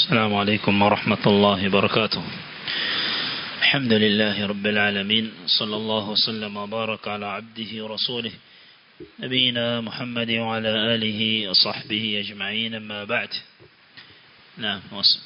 السلام عليكم ورحمة الله وبركاته الحمد لله رب العالمين صلى الله وسلم وبارك على عبده ورسوله نبينا محمد وعلى آله وصحبه أجمعين أما بعد نعم وصل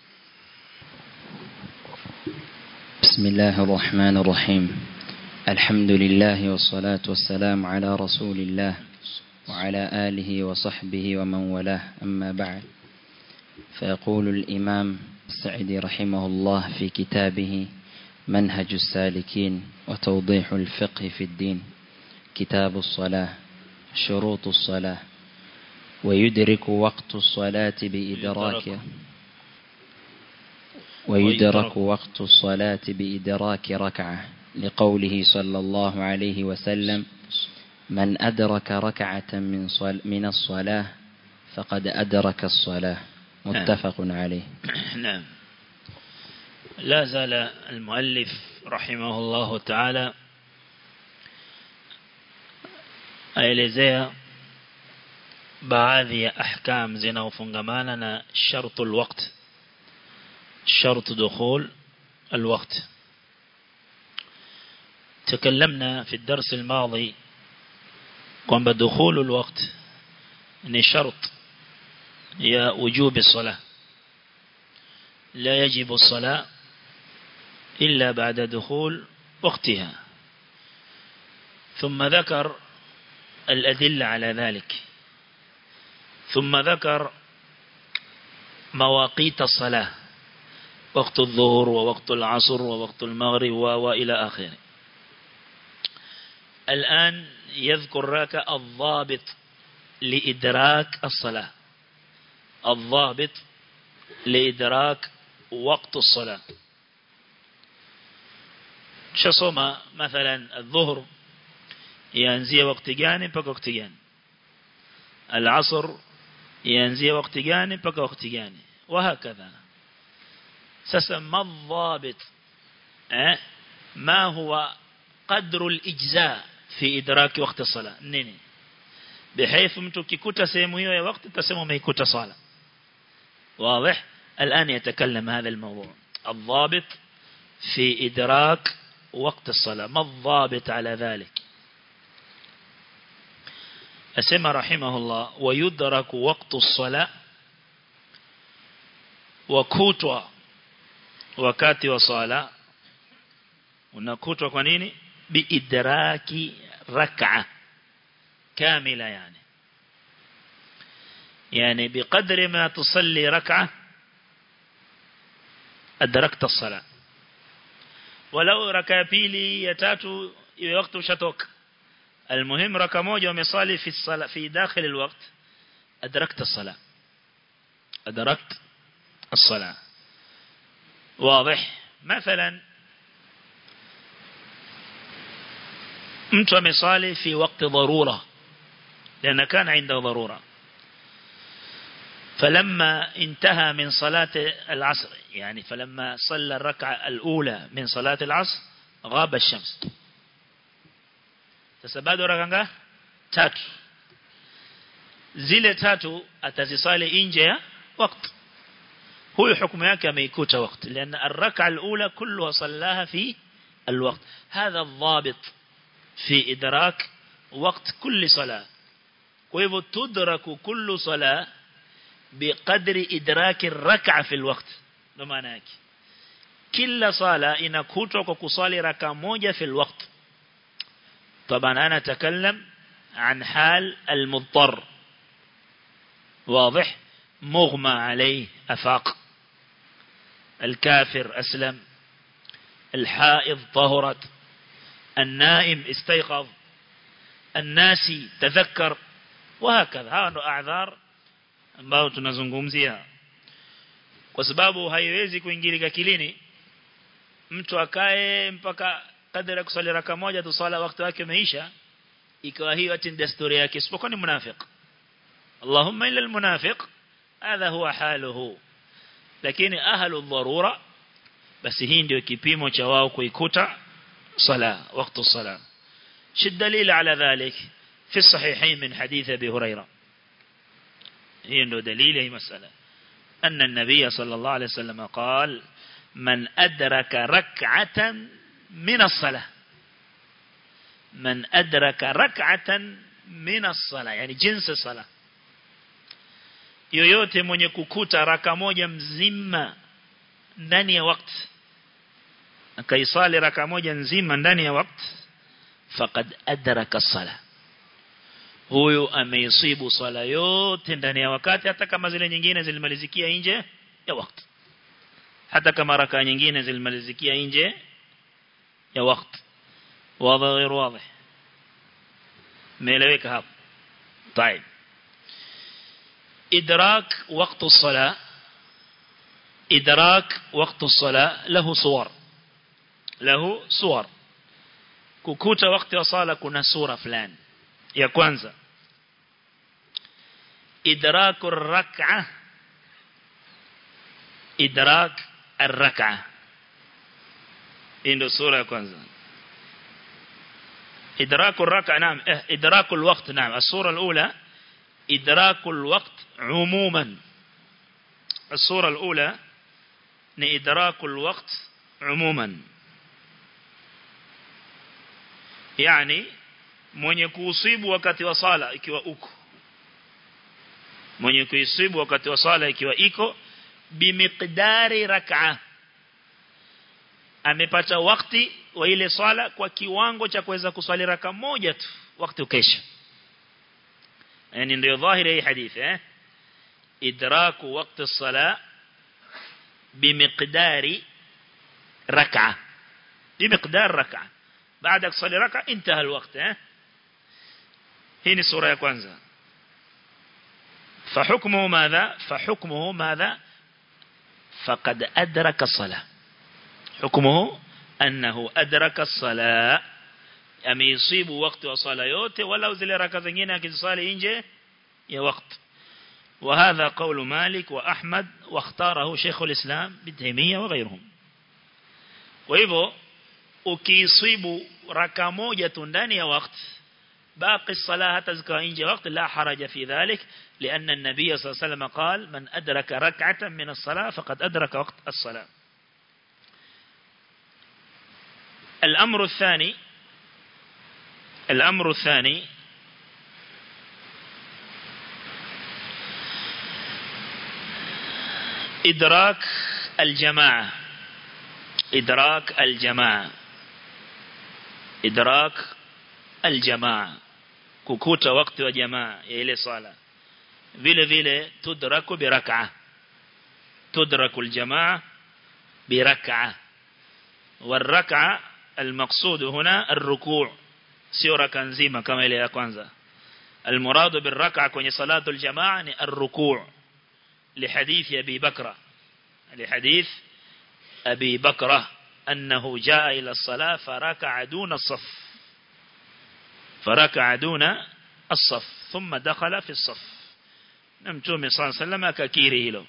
بسم الله الرحمن الرحيم الحمد لله والصلاة والسلام على رسول الله وعلى آله وصحبه ومن والاه أما بعد فيقول الإمام السعدي رحمه الله في كتابه منهج السالكين وتوضيح الفقه في الدين كتاب الصلاة شروط الصلاة ويدرك وقت الصلاة بإدراك ويدرك وقت الصلاة بإدراك ركعة لقوله صلى الله عليه وسلم من أدرك ركعة من, صل من الصلاة فقد أدرك الصلاة متفق عليه نعم لا زال المؤلف رحمه الله تعالى aelezea baadhi ya ahkam zinaofungamana na shartu alwaqt شرط دخول الوقت تكلمنا في الدرس الماضي قم بدخول الوقت ان شرط يا وجوب الصلاة لا يجب الصلاة إلا بعد دخول وقتها ثم ذكر الأدلة على ذلك ثم ذكر مواقيت الصلاة وقت الظهر ووقت العصر ووقت المغرب وإلى آخره الآن يذكر لك الضابط لإدراك الصلاة الضابط لإدراك وقت الصلاة شصوما مثلا الظهر ينزي وقت جاني بقى وقت جاني العصر ينزي وقت جاني بقى وقت جاني وهكذا sasa ma dhabit eh ma huwa qadru al-ijza fi idraki waqti sala nini بحيث mtu kikuta sehemu hiyo ya wakati tasema umeikuta sala واضح الآن يتكلم هذا الموضوع الضابط في إدراك وقت الصلاة ما الضابط على ذلك أسمى رحمه الله ويدرك وقت الصلاة وكوتوا wakati wa swala unakutwa kwa nini biidraki rak'a kamila yani yani biqadri ma tusalli rak'a adrakta as-salah walau raka pili ya tatu iwe wakati ushatoka المهم raka moja umesali fi sala fi dakhil alwaqt adrakta as-salah adrakta as-salah واضح مثلا mtu amesali fi wakati dharura لأن كان عنده ضرورة فلما انتهى من صلاة العصر يعني فلما صلى الركعة الأولى من صلاة العصر غاب الشمس تسبادوا ركعة تاتو zile tatu atazisali nje ya wakati هو حكم yake ameikuta wakati لأن الركعة الأولى كلها صلاها في الوقت هذا الضابط في إدراك وقت كل صلاة ويبو تدرك كل صلاة بقدر إدراك الركعة في الوقت لما yake kila sala inakutwa kwa kusali raka moja في الوقت طبعا أنا أتكلم عن حال المضطر واضح مغمى عليه أفاق الكافر أسلم الحائض طهرت النائم استيقظ الناسي تذكر وهكذا هذا أعذار ambao tunazungumzia kwa sababu haiwezi kuingilika kilini mtu akae mpaka kadri ya kusali raka moja tu sala wakati wake umeisha ikawa hiyo ati desturi yake isipokuwa ni munafiq Allahumma illa almunafiq hadha huwa haluhu lakini ahlu dharura basi hii ndio kipimo cha wao kuikuta sala wakati sala شد دليل على ذلك في الصحيحين من حديث أبي هريرة هي عنده دليل هي مسألة أن النبي صلى الله عليه وسلم قال من أدرك ركعة من الصلاة من أدرك ركعة من الصلاة يعني جنس الصلاة yoyote mwenye kukuta raka moja mzima ndani ya wakati akaisali raka moja nzima ndani ya wakati faqad adraka sala huyo ameisibu swala yote ndani ya wakati hata kama zile nyingine zilimalizikia nje ya wakati hata kama raka nyingine zilimalizikia nje ya wakati wazi غير واضح meeleweka hapo طيب إدراك وقت الصلاة إدراك وقت الصلاة له صور له صور كوكوتا وقت الصلاة كنا صورة فلان يا كwanza إدراك الركعة إدراك الركعة إنه صورة يا كwanza إدراك الركعة نعم إدراك الوقت نعم الصورة الأولى إدراك الوقت عموما الصورة الأولى إدراك الوقت عموما يعني mwenye kuusibu wakati wa sala ikiwa uko mwenye kuisibu wakati wa sala ikiwa iko bimiqdari rak'a amepata wakati wa ile sala kwa kiwango cha kuweza kuswali raka moja tu wakati ukesha yani ndio dhahiri hii hadithi eh idraku waqti as-sala bimiqdari rak'a bimiqdar rak'a baada ya kusali raka intaha alwaqt eh hii ni sura ya kwanza فحكمه ماذا فحكمه ماذا فقد أدرك الصلاة حكمه أنه أدرك الصلاة أميصيب وقت وصلاة يوته ولو زل ركا زنجين كتصالي إنجي يا وقت وهذا قول مالك وأحمد واختاره شيخ الإسلام بالتيمية وغيرهم وإذا ukisibu raka moja tu ndani ya wakati باقي الصلاة تزكى إنجي وقت لا حرج في ذلك لأن النبي صلى الله عليه وسلم قال من أدرك ركعة من الصلاة فقد أدرك وقت الصلاة الأمر الثاني الأمر الثاني إدراك الجماعة إدراك الجماعة إدراك الجماعة كوكوتا وقت وجماعة إلى صلاة vile vile tudraku birak'a tudraku aljamaa birak'a والركعه المقصود هنا الركوع sio raka nzima kama ile ya kwanza المراد بالركعه kwenye salatu aljamaa ni الركوع لحديث ابي بكر لحديث ابي بكر انه جاء الى الصلاه فركع دون الصف فركع دون الصف ثم دخل في الصف na mtume صلى الله عليه akakiri hilo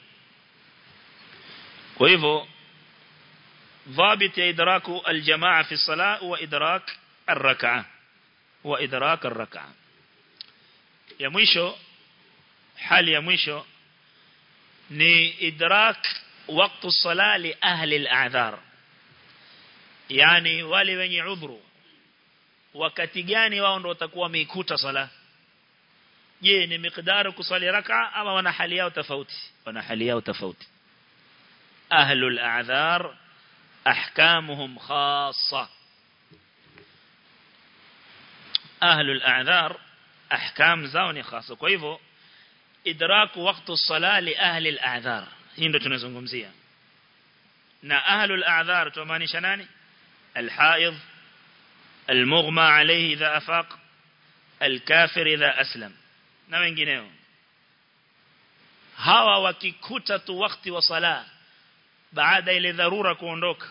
kwa hivyo ضابط إدراك الجماعة في الصلاة وإدراك الركعة وإدراك الركعة يا مwisho حال يا مwisho ni idrak وقت الصلاة لأهل الأعذار yani wale wenye udhuru wakati gani wao ndio watakuwa wameikuta sala je ni miqdaru kusali raka ama wana hali yao tofauti wana hali yao tofauti ahlul a'dhar ahkamuhum khassa ahlul a'dhar ahkam zao ni khassa kwa hivyo idraku waqtu sala li ahli al-a'dhar hii ndio tunazungumzia na ahlul a'dhar tumaanisha nani al-haid المغمى عليه إذا أفاق الكافر إذا أسلم na wengineo hawa wakikuta tu wakati wa sala baada ile dharura kuondoka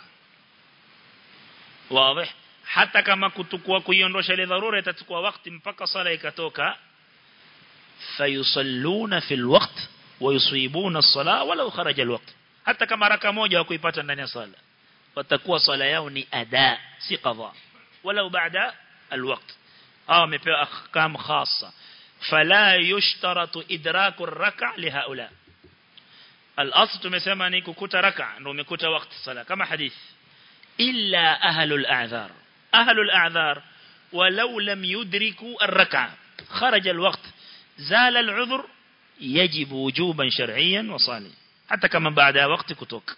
wazi hata kama kutukua kuiondosha ile dharura itachukua wakati mpaka sala ikatoka fayusalluna fil waqt wayusibuna as-sala walau kharaja al-waqt hata kama raka moja hakuipata ndani ya sala watakuwa sala yao ni ada si qadha walau baada al-waqt au amepewa ahkam khassa فلا يشترط إدراك الركع لهؤلاء al-asl tumesema ni kukuta raka ndio umekuta wakati sala kama hadith illa ahlul a'dhar ahlul a'dhar walau lam yudriku ar-rak'a kharaja al-waqt zala al-'udhr يجب وجوبا شرعيا وصالحا حتى كما بعد وقت كتوك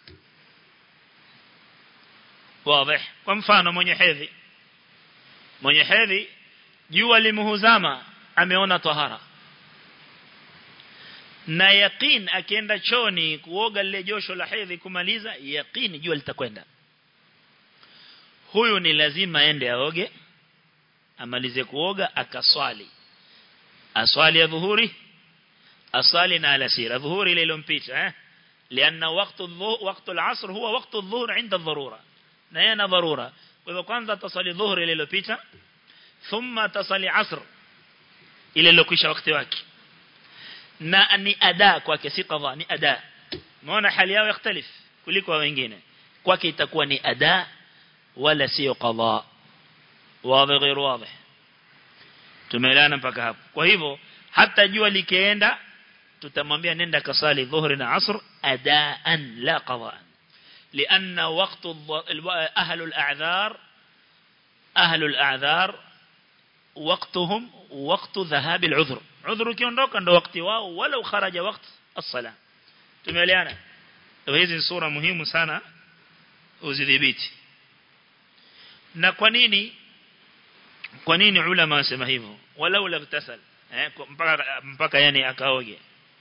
واضح kwa mfano mwenye hedhi mwenye hedhi jua limuhuzama ameona tahara na yaqeen akienda choni kuoga lile josho la hedhi kumaliza yaqeen jua litakwenda huyu ni lazima aende aoge amalize kuoga akaswali aswali ya dhuhuri aswali na alasiri dhuhuri ile iliyompita eh لأن وقت الظهر وقت العصر هو وقت الظهر عند الضرورة na yana dharura kwa hivyo kwanza tasali dhuhuri ile iliyopita thumma tasali asr ile iliyokwisha wakati wake na ni ada kwake si qadha ni ada umeona hali yao ikhtalif kuliko wengine kwake itakuwa ni ada wala sio qadha wazi غير واضح tumeelewana mpaka hapo kwa hivyo hata jua likienda tutamwambia nenda kasali dhuhri na asr adaan la qadaan لأن وقت أهل الأعذار أهل الأعذار وقتهم وقت ذهاب العذر عذر كيونdoka ndo wakati wao wala kharaja wakati الصلاه tumeelewana hizi sura muhimu sana uzidhibiti na kwa nini kwa nini ulama wasema hivyo walau la tasal eh mpaka mpaka yani akaoge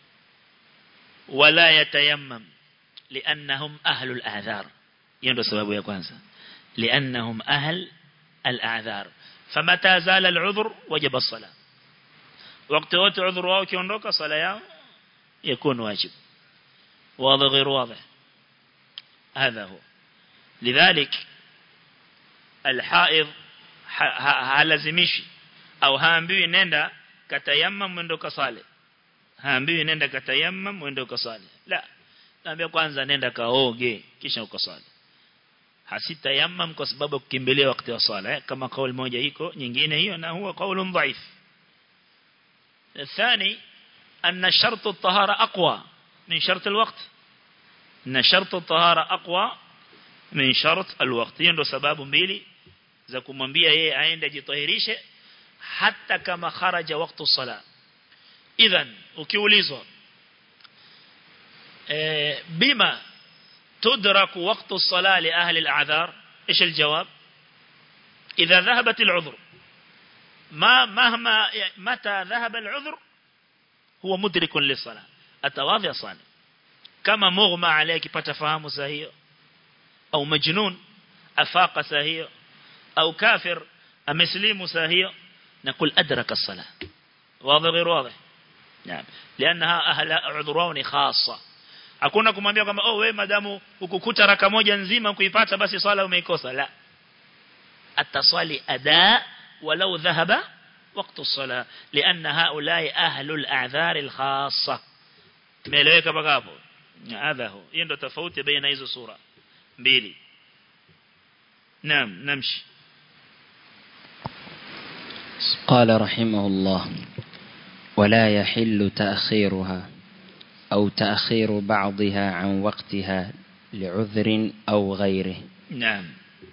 wala yatayammam لأنهم أهل الأعذار يندو سبب يا كwanza لأنهم أهل الأعذار فمتى زال العذر وجب الصلاة وقت وقت عذر wao kiondoka sala yao يكون واجب واضح غير واضح هذا هو لذلك الحائض halazimishi au haambiwi nenda katayammam mwendo kasale haambiwi nenda katayammam mwendo kasale la naambia kwanza nenda kaoge kisha ukasali hasitayammam kwa sababu kukimbilia wakati wa sala eh? kama kauli moja iko nyingine hiyo na huwa kauli dhaif الثاني أن شرط الطهارة أقوى من شرط الوقت أن شرط الطهارة أقوى من شرط الوقت ndo sababu mbili za kumwambia yeye aende ajitahirishe hata kama kharaja wakati sala idhan ukiulizwa بما تدرك وقت الصلاة لأهل الأعذار إيش الجواب إذا ذهبت العذر ما مهما متى ذهب العذر هو مدرك للصلاة التواضع صالح كما مغمى عليك فتفهم سهيو أو مجنون أفاق سهيو أو كافر أمسلم سهيو نقول أدرك الصلاة واضح غير واضح نعم لأنها أهل عذرون خاصة hakuna kumwambia kwamba oh wewe madamu ukukuta raka moja nzima kuipata basi swala umeikosa la ataswali ada walau dhahaba وقت الصلاة لأن هؤلاء أهل الأعذار الخاصة ملوك بقابو هذا هو يندو تفوت بين هذه الصورة بيلي نعم نمشي قال رحمه الله ولا يحل تأخيرها أو تأخير بعضها عن وقتها لعذر أو غيره نعم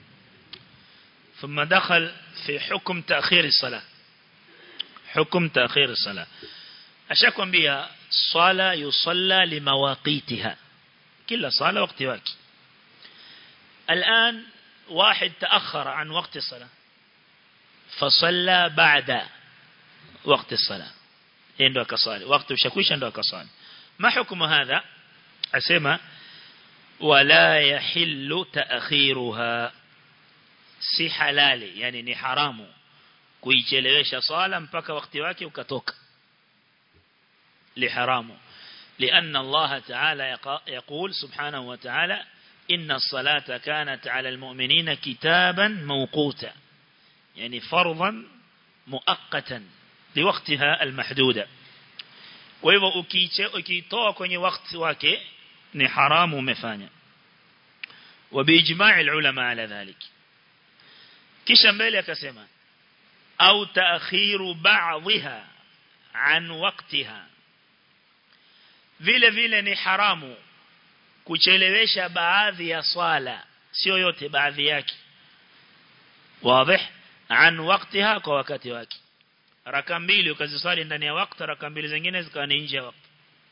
ثم دخل في حكم تأخير الصلاة حكم تأخير الصلاة أشاكم بها صلاة يصلى لمواقيتها كل صلاة وقت واكي الآن واحد تأخر عن وقت الصلاة فصلى بعد وقت الصلاة عنده كصالي وقت وشكوش عنده كصالي ما حكم هذا أسمى ولا يحل تأخيرها si halali yani ni haramu kuichelewesha swala mpaka wakati wake ukatoka liharamu لأن الله تعالى يقول سبحانه وتعالى إن الصلاة كانت على المؤمنين كتابا موقوتا يعني فرضا مؤقتا لوقتها المحدودة kwa hivyo ukitoa kwenye wakati wake ni haramu umefanya وبإجماع العلماء على ذلك kisha mbele akasema au taakhiru ba'dha an waqtiha vile vile ni haramu kuchelewesha baadhi ya swala sio yote baadhi yake wazi an waktiha kwa wakati wake raka mbili ukaziswali ndani ya wakati raka mbili zingine zikawa ni nje ya wakati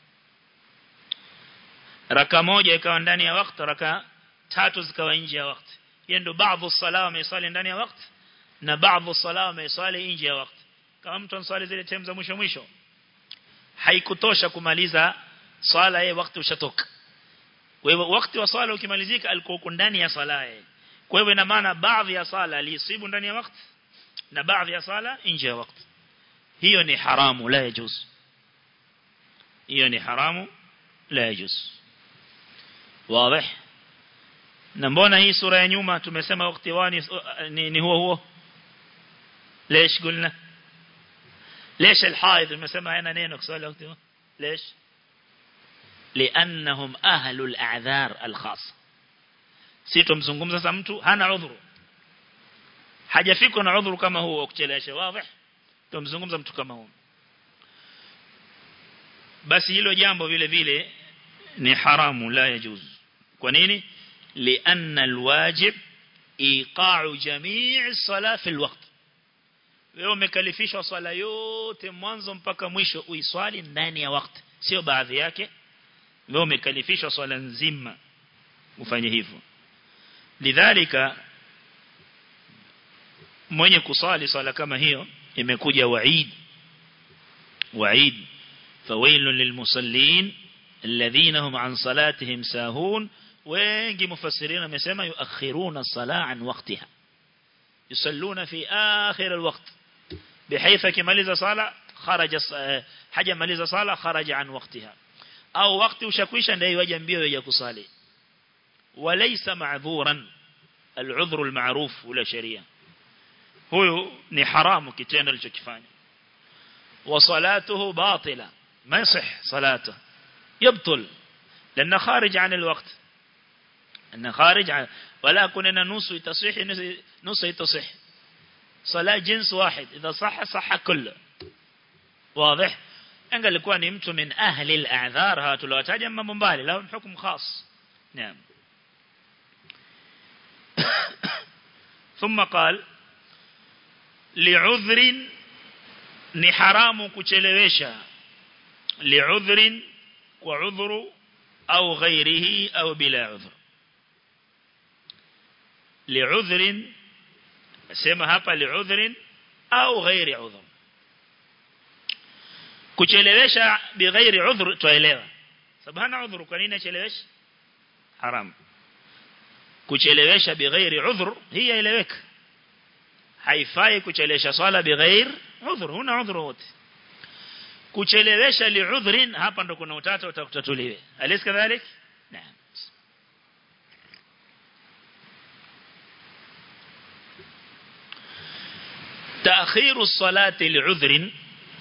raka moja ikawa ndani ya wakati raka tatu zikawa nje ya wakati hiyo ndio baadhi sala wameswali ndani ya wakati na baadhi sala wameswali nje ya wakati kama mtu answali zile time za mwisho mwisho haikutosha kumaliza swala yeye wakati ushatoka kwa hivyo wakati wa swala ukimalizika alikuwa ndani ya swala yeye kwa hivyo ina maana baadhi ya swala alisibu ndani ya wakati na baadhi ya swala nje ya wakati hiyo ni haramu la yajuz hiyo ni haramu la yajuz wazi na mbona hii sura ya nyuma tumesema wakati wani ni, ni huo huo ليش قلنا ليش الحائض المسمى هنا نينو كسؤال وقت ليش لأنهم أهل الأعذار الخاصة سيتو mzungumza sasa mtu hana udhuru hajafika na udhuru kama huo kuchelewesha wazi tumzungumza mtu kama huo basi hilo jambo vile vile ni haramu la yajuz kwa nini لأن الواجب إيقاع جميع الصلاة في الوقت wewe umekalifishwa swala yote mwanzo mpaka mwisho uiswali ndani ya wakati sio baadhi yake wewe umekalifishwa swala nzima ufanye hivyo lidhalika mwenye kusali swala kama hiyo imekuja waid waid fawailun lilmusallin alladhina hum an salatihim sahun wengi mufassirina wamesema yuakhiruna sala an waqtiha yusalluna fi akhir alwaqt بحيث كمaliza sala kharaja haja maliza sala kharaja an waqtiha au wakati ushakwisha ndio yaje mbio ya kusali walaysa ma'dhuran al'udhru al-ma'ruf wala sharia huyo ni haramu kitendo alichokifanya wa salatuhu batila ma yasih salatuhu يبطل لأنه خارج عن الوقت أنه خارج عن ولا كنا نص يتصح نص يتصح صلاة جنس واحد إذا صح صح كله واضح أنقل لكوا نمت من أهل الأعذار هاتوا لو تاجم مبالي لهم حكم خاص نعم ثم قال لعذر نحرام كتلويشا لعذر وعذر أو غيره أو بلا عذر لعذر sema hapa liudhrin au ghairi udhur kuchelewesha bighairi udhur tuelewa sababu hana udhur kwa nini achelewesha haram kuchelewesha bighairi udhur hii eleweka haifai kuchelewesha swala bighairi udhur huna udhur wote kuchelewesha liudhrin hapa ndo kuna utata utakutatuliwe alis kadhalik naam تأخير الصلاة لعذر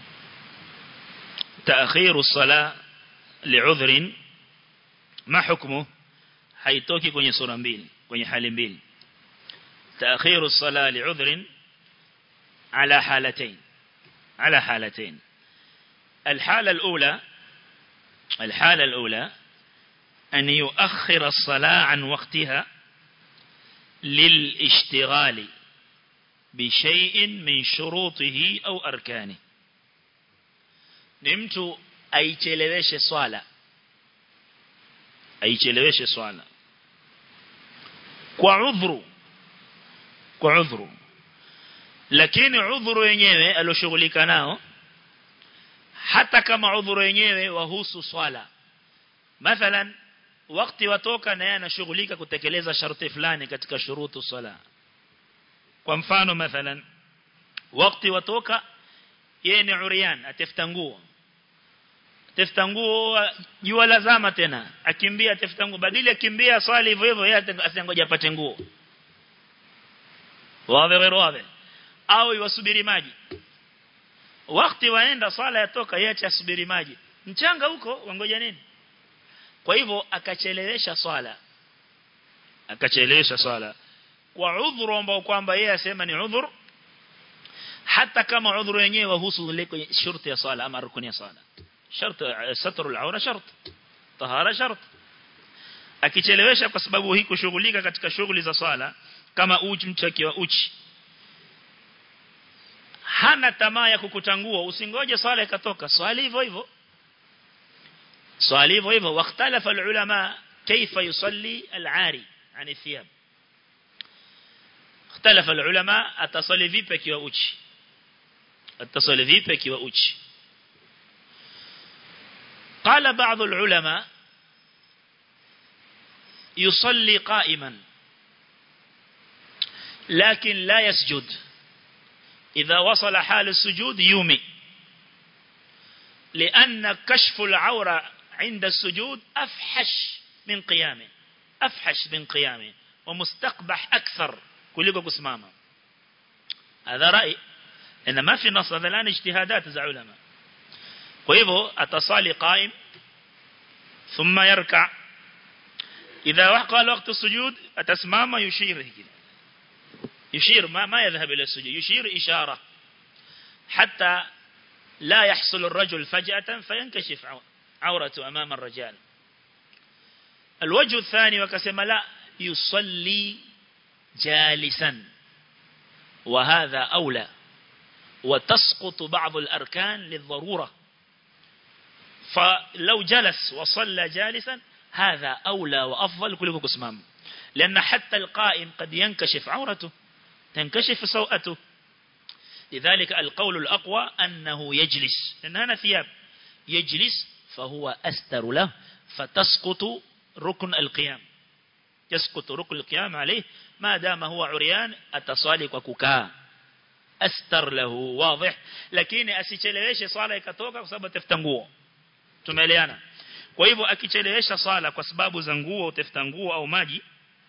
تأخير الصلاة لعذر ما حكمه haitoki kwenye sura mbili kwenye hali mbili تأخير الصلاة لعذر على حالتين على حالتين الحالة الأولى الحالة الأولى أن يؤخر الصلاة عن وقتها للاشتغال بشيء من شروطه أو أركانه نمت أيتلوش صالة أيتلوش صالة كعذر كعذر lakini udhuru wenyewe alioshughulika nao hata kama udhuru wenyewe wahusu swala mathalan wakati watoka na yeye anashughulika kutekeleza sharti fulani katika shurutu sala kwa mfano mathalan wakati watoka yeye ni urian atafuta nguo atafuta nguo jua lazama tena akimbia atafuta nguo badili akimbia swali hivyo hivyo yeye asingoja apate nguo wazi wazi au iwasubiri maji wakati waenda swala yatoka yeye asubiri maji mchanga huko wangoja nini kwa hivyo akachelewesha swala akachelewesha swala kwa udhuru ambao kwamba yeye asema ni udhur hata kama udhuru wenyewe wahusu ile kwenye shurti ya swala ama rukuni ya swala shart satru al-awra shart tahara shart akichelewesha kwa sababu hii kushughulika katika shughuli za swala kama uchi mtu akiwa uchi hana tamaa ya kukutangua usingoje swala ikatoka swali hivyo hivyo swali hivyo hivyo wakhtalafa ulama kaifa yusalli al-ari ani thiyab اختلف العلماء atasali vipi akiwa uchi atasali vipi akiwa uchi قال بعض العلماء يصلي قائما لكن لا يسجد إذا وصل حال السجود يومي لأن كشف العورة عند السجود أفحش من قيامه أفحش من قيامه ومستقبح أكثر kuliko kusimama hadha rai ina ma fi nas hadhalan ijtihadat za ulama kwa hivyo atasali qaim thumma yarka idha waqala waqt as-sujud atasimama yushir hikida يشير ما ما يذهب إلى السجود يشير إشارة حتى لا يحصل الرجل فجأة فينكشف عورته أمام الرجال الوجه الثاني وكسم لا يصلي جالسا وهذا أولى وتسقط بعض الأركان للضرورة فلو جلس وصلى جالسا هذا أولى وأفضل كله كسمام لأن حتى القائم قد ينكشف عورته تنكشف سوءته لذلك القول الأقوى أنه يجلس لأن هنا ثياب يجلس فهو أستر له فتسقط ركن القيام يسقط ركن القيام عليه ما دام هو عريان أتصالي وكوكا أستر له واضح لكن asicheleweshe swala ikatoka kwa sababu atafuta nguo tumeeleana kwa hivyo akichelewesha swala kwa sababu za nguo utafuta nguo au maji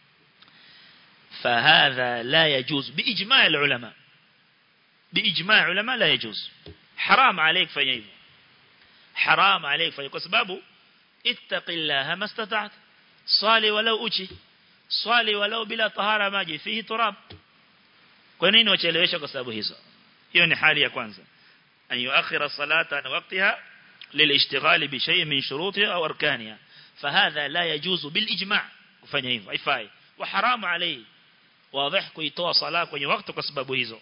فهذا لا يجوز بإجماع العلماء بإجماع العلماء لا يجوز حرام عليك فيه حرام عليك فيه كسبابه اتق الله ما استطعت صالي ولو أجي صالي ولو بلا طهارة ماجي فيه تراب kwa nini wachelewesha kwa sababu hizo hiyo ni hali ya kwanza an yuakhira salata an waqtiha lilishtighali bi shay min shurutiha au arkaniha fahadha la yajuzu bil ijma' kufanya hivyo haifai wa haramu alayhi واضح kuitoa sala kwenye wakati kwa sababu hizo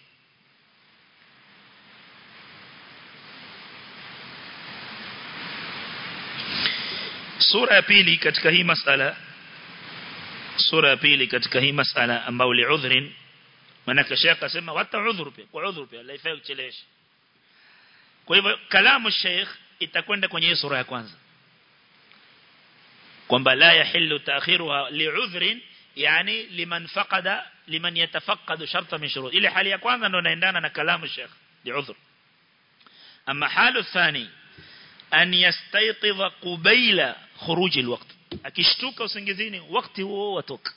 sura ya pili katika hii masala sura ya pili katika hii masala ambao li udhrin manaka sheikh asema wata udhur pia kwa udhur pia laifai kuchelewesha kwa hivyo kalamu sheikh itakwenda kwenye sura ya kwanza kwamba la yahillu ta'khiruha li'udhrin yani liman faqada liman yatafaqqadu sharta min shurut ile hali ya kwanza ndo inaendana na kalamu sheikh li'udhr amma halu thani an yastayqidha qubayla khuruj alwaqt akishtuka usingizini wakati huo watoka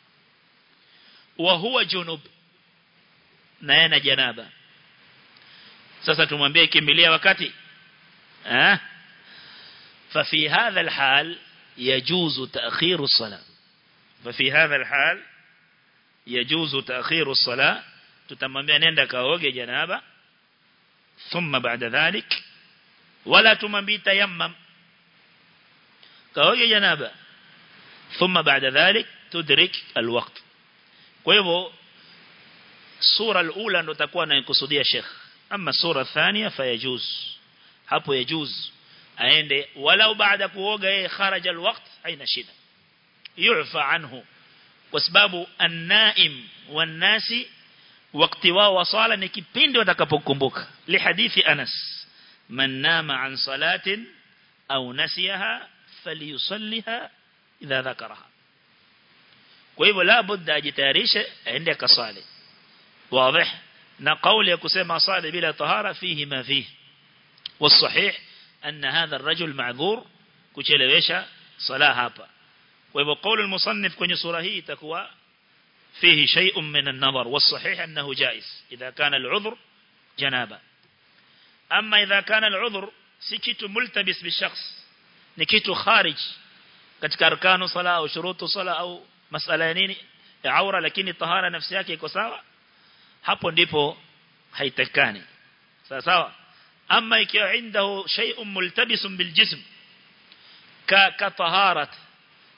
wa huwa junub na yana janaba sasa tumwambie kimbilia wakati eh ففي هذا الحال يجوز تأخير الصلاة ففي هذا الحال يجوز تأخير الصلاة تتممبia nenda kaoge janaba ثم بعد ذلك ولا تممبي تيمم kaoge janaba ثم بعد ذلك تدرك الوقت kwa hivyo sura alula ndo takuwa naikusudia Sheikh ama sura thania fayajuz hapo yajuz aende walau baada kuoga yeye kharaja alwaqt haina shida yufa anhu kwa sababu an-naim wan-nasi wakati wao wa sala ni kipindi watakapokumbuka li hadithi Anas man nama an salatin au nasiyaha falyusalliha idha dhakaraha kwa hivyo la budda ajitayarishe aende akasali واضح na kauli ya kusema sali bila tahara fihi ma fihi والصحيح أن هذا الرجل معذور كchelewesha صلاة hapa kwa hivyo قول المصنف kwenye sura hii itakuwa فيه شيء من النظر والصحيح أنه جائز إذا كان العذر جنابا أما إذا كان العذر سكت ملتبس بالشخص نكت خارج katika arkanu sala au shurutu sala au masala ya nini ya aura lakini tahara nafsi yake iko sawa hapo ndipo haitakani sawa sawa ama ikiwa indahu shay'un multabisun biljism ka ka taharat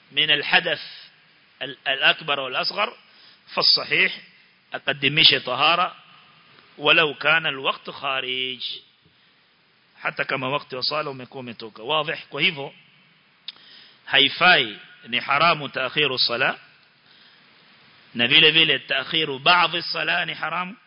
من الحدث الأكبر والأصغر فالصحيح أقدمش طهارة ولو كان الوقت خارج حتى كما وقت وصاله umekuwa umetoka واضح kwa hivyo haifai ni haramu taakhiru sala na vile vile taakhiru baadhi sala ni haramu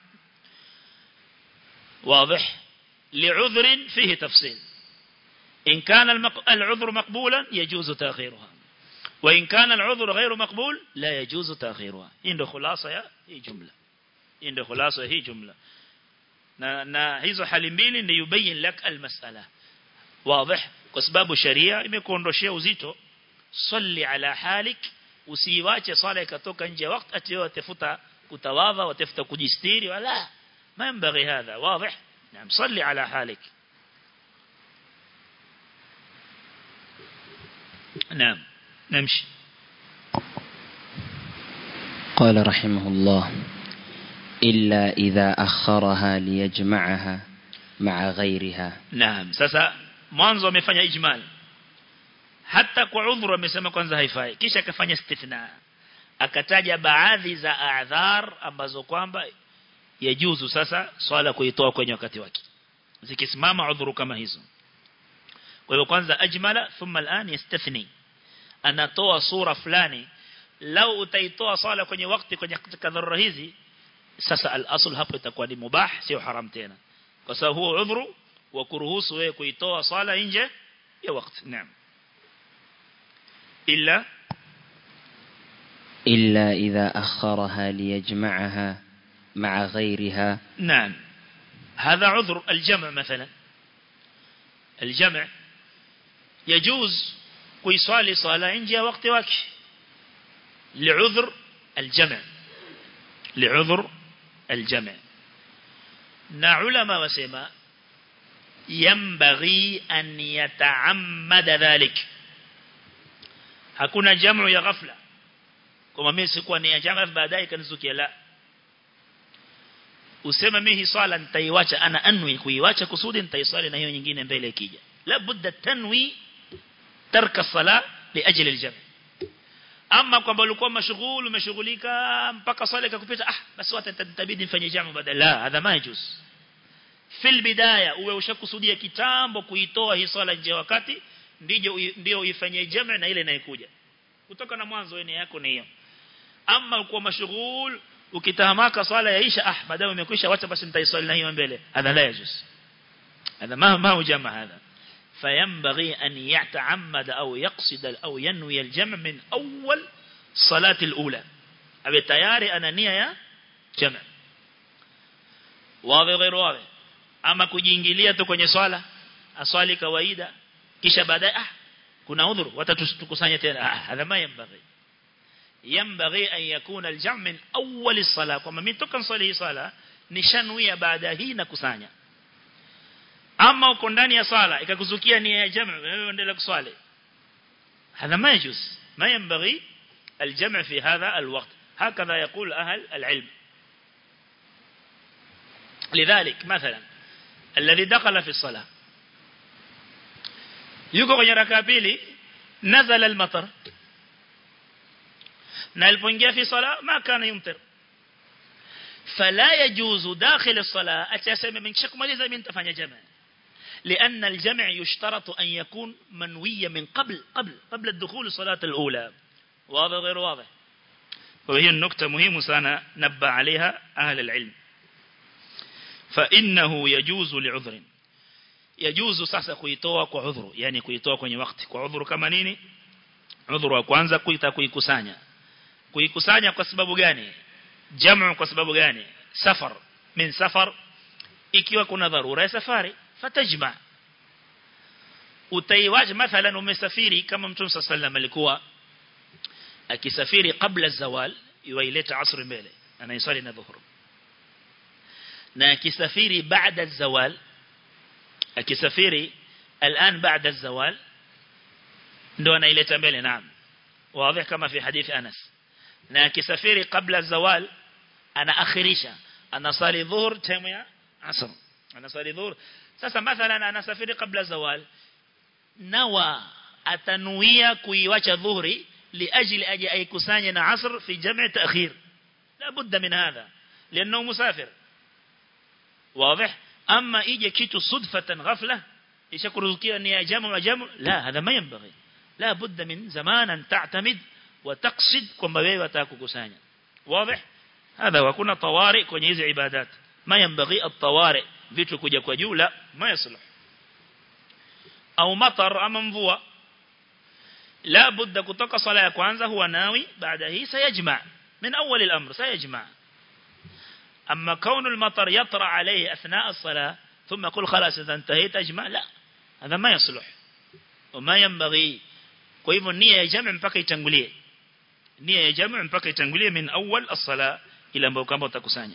واضح لعذر فيه تفصيل إن كان العذر مقبولا يجوز تأخيرها وإن كان العذر غير مقبول لا يجوز تأخيرها إن خلاصة هي جملة إن خلاصة هي جملة na, na hizo hali mbili ni yubayin lak almasala wazi kwa sababu sharia imekuondoshia uzito salli ala halik usiiwache swala ikatoka nje ya wakati ati watafuta kutawadha watafuta kujistiri wala ما ينبغي هذا واضح نعم صلي على حالك نعم نمشي قال رحمه الله إلا إذا أخرها ليجمعها مع غيرها نعم sasa mwanzo amefanya ijmal hata kwa udhuru amesema kwanza haifai kisha akafanya istithna akataja baadhi za a'dhar ambazo kwamba yajuzu sasa swala kuitoa kwenye wakati wake zikisimama udhuru kama hizo kwa hivyo kwanza ajmala thumma al'an yastathni anatoa sura fulani lau utaitoa swala kwenye wakati kwenye katika dharura hizi sasa al-asl hapo itakuwa ni mubah sio haram tena kwa sababu huo udhuru wa kuruhusu wewe kuitoa swala nje ya wakati naam illa إلا إذا أخرها ليجمعها مع غيرها نعم هذا عذر الجمع مثلا الجمع يجوز كيصلي صلاة نجي وقت وقت لعذر الجمع لعذر الجمع نعلم وسما ينبغي أن يتعمد ذلك hakuna jamu ya ghafla kama mimi sikuwa ni ya jamu baadaye kanizukia la useme mimi swala nitaiacha ana anwi kuiacha kusudi nitaiswali na hiyo nyingine mbele ikija la budda tanwi tarka sala liajli aljam ama kwamba ulikuwa mashughul umeshughulika mpaka swala ikakupita ah basi wata nitabidi nifanye jamu badala la hadha majuz fil bidaya uwe ushakusudia kitambo kuitoa hii swala nje wakati ndiyo ndio uifanyie jamu na ile inayokuja kutoka na mwanzo wewe yako ni hiyo ama ulikuwa mashughul ukitahamaka swala yaisha ah baadaye umekwisha wacha basi nitaiswali na hiyo mbele hadha la yajuz هذا ما ما هو جمع هذا فينبغي أن يتعمد أو يقصد أو ينوي الجمع من أول صلاة الأولى أبي تياري أنا نية جمع واضح غير واضح أما kujiingilia tu kwenye swala aswali kawaida kisha baadaye ah kuna udhuru watatukusanya tena ah hadha ma yanbaghi ينبغي أن يكون الجمع من أول الصلاة كما من تكن صلي صلاة nishanuia baada hii na kusanya ama uko ndani ya sala ikakuzukia nia ya jamu wewe endelea kuswali هذا ما يجوز ما ينبغي الجمع في هذا الوقت هكذا يقول أهل العلم لذلك مثلا الذي دخل في الصلاة yuko kwenye raka pili nazala al-matar na alipoingia fi sala ma kana yumtir فلا يجوز داخل الصلاة أتسمى من شك مالذا من تفعل جمع لأن الجمع يشترط أن يكون منويا من قبل قبل قبل الدخول الصلاة الأولى واضح غير واضح وهي النكتة مهمة سنة نبى عليها أهل العلم فإنه يجوز لعذر يجوز sasa kuitoa kwa udhuru yani kuitoa kwenye wakati kwa udhuru kama nini udhuru wa kwanza kuita kuikusanya kuikusanya kwa sababu gani jamu kwa sababu gani safar min safar ikiwa kuna dharura ya safari fatajma utaiwaje mathalan umesafiri kama mtume sallallahu alikuwa akisafiri kabla zawal iwaileta asr mbele anaisali na dhuhur na akisafiri baada zawal akisafiri الان بعد الزوال ndo anaileta mbele naam wazi kama fi hadithi Anas na akisafiri kabla zawal anaakhirisha anasali dhuhur time ya asr anasali dhuhur sasa mathalan anasafiri kabla zawal nawa atanuia kuiwacha dhuhuri لأجل أجي أي كسانيا عصر في جمع تأخير لا بد من هذا لأنه مسافر واضح أما إيجي كيتو صدفة غفلة يشكر ذكير أن يجمع وجمع لا هذا ما ينبغي لا بد من زمان أن تعتمد وتقصد كما بي وتاكو كسانيا واضح هذا وكنا طوارئ kwenye hizi ibadat ما ينبغي الطوارئ vitu kuja kwa juu la ما يصلح au matar ama mvua la budda kutoka sala ya kwanza huwa nawi baada hii sayajma min awwal al-amr sayajma amma kaun al-matar yatra alayhi athna as-salah thumma yaqul khalas idha intahayt ajma la hadha ma yasluh وما ينبغي kwa hivyo nia ya jamu mpaka itangulie nia ya jamu mpaka itangulie min awwal as-salah ila ambayo kama utakusanya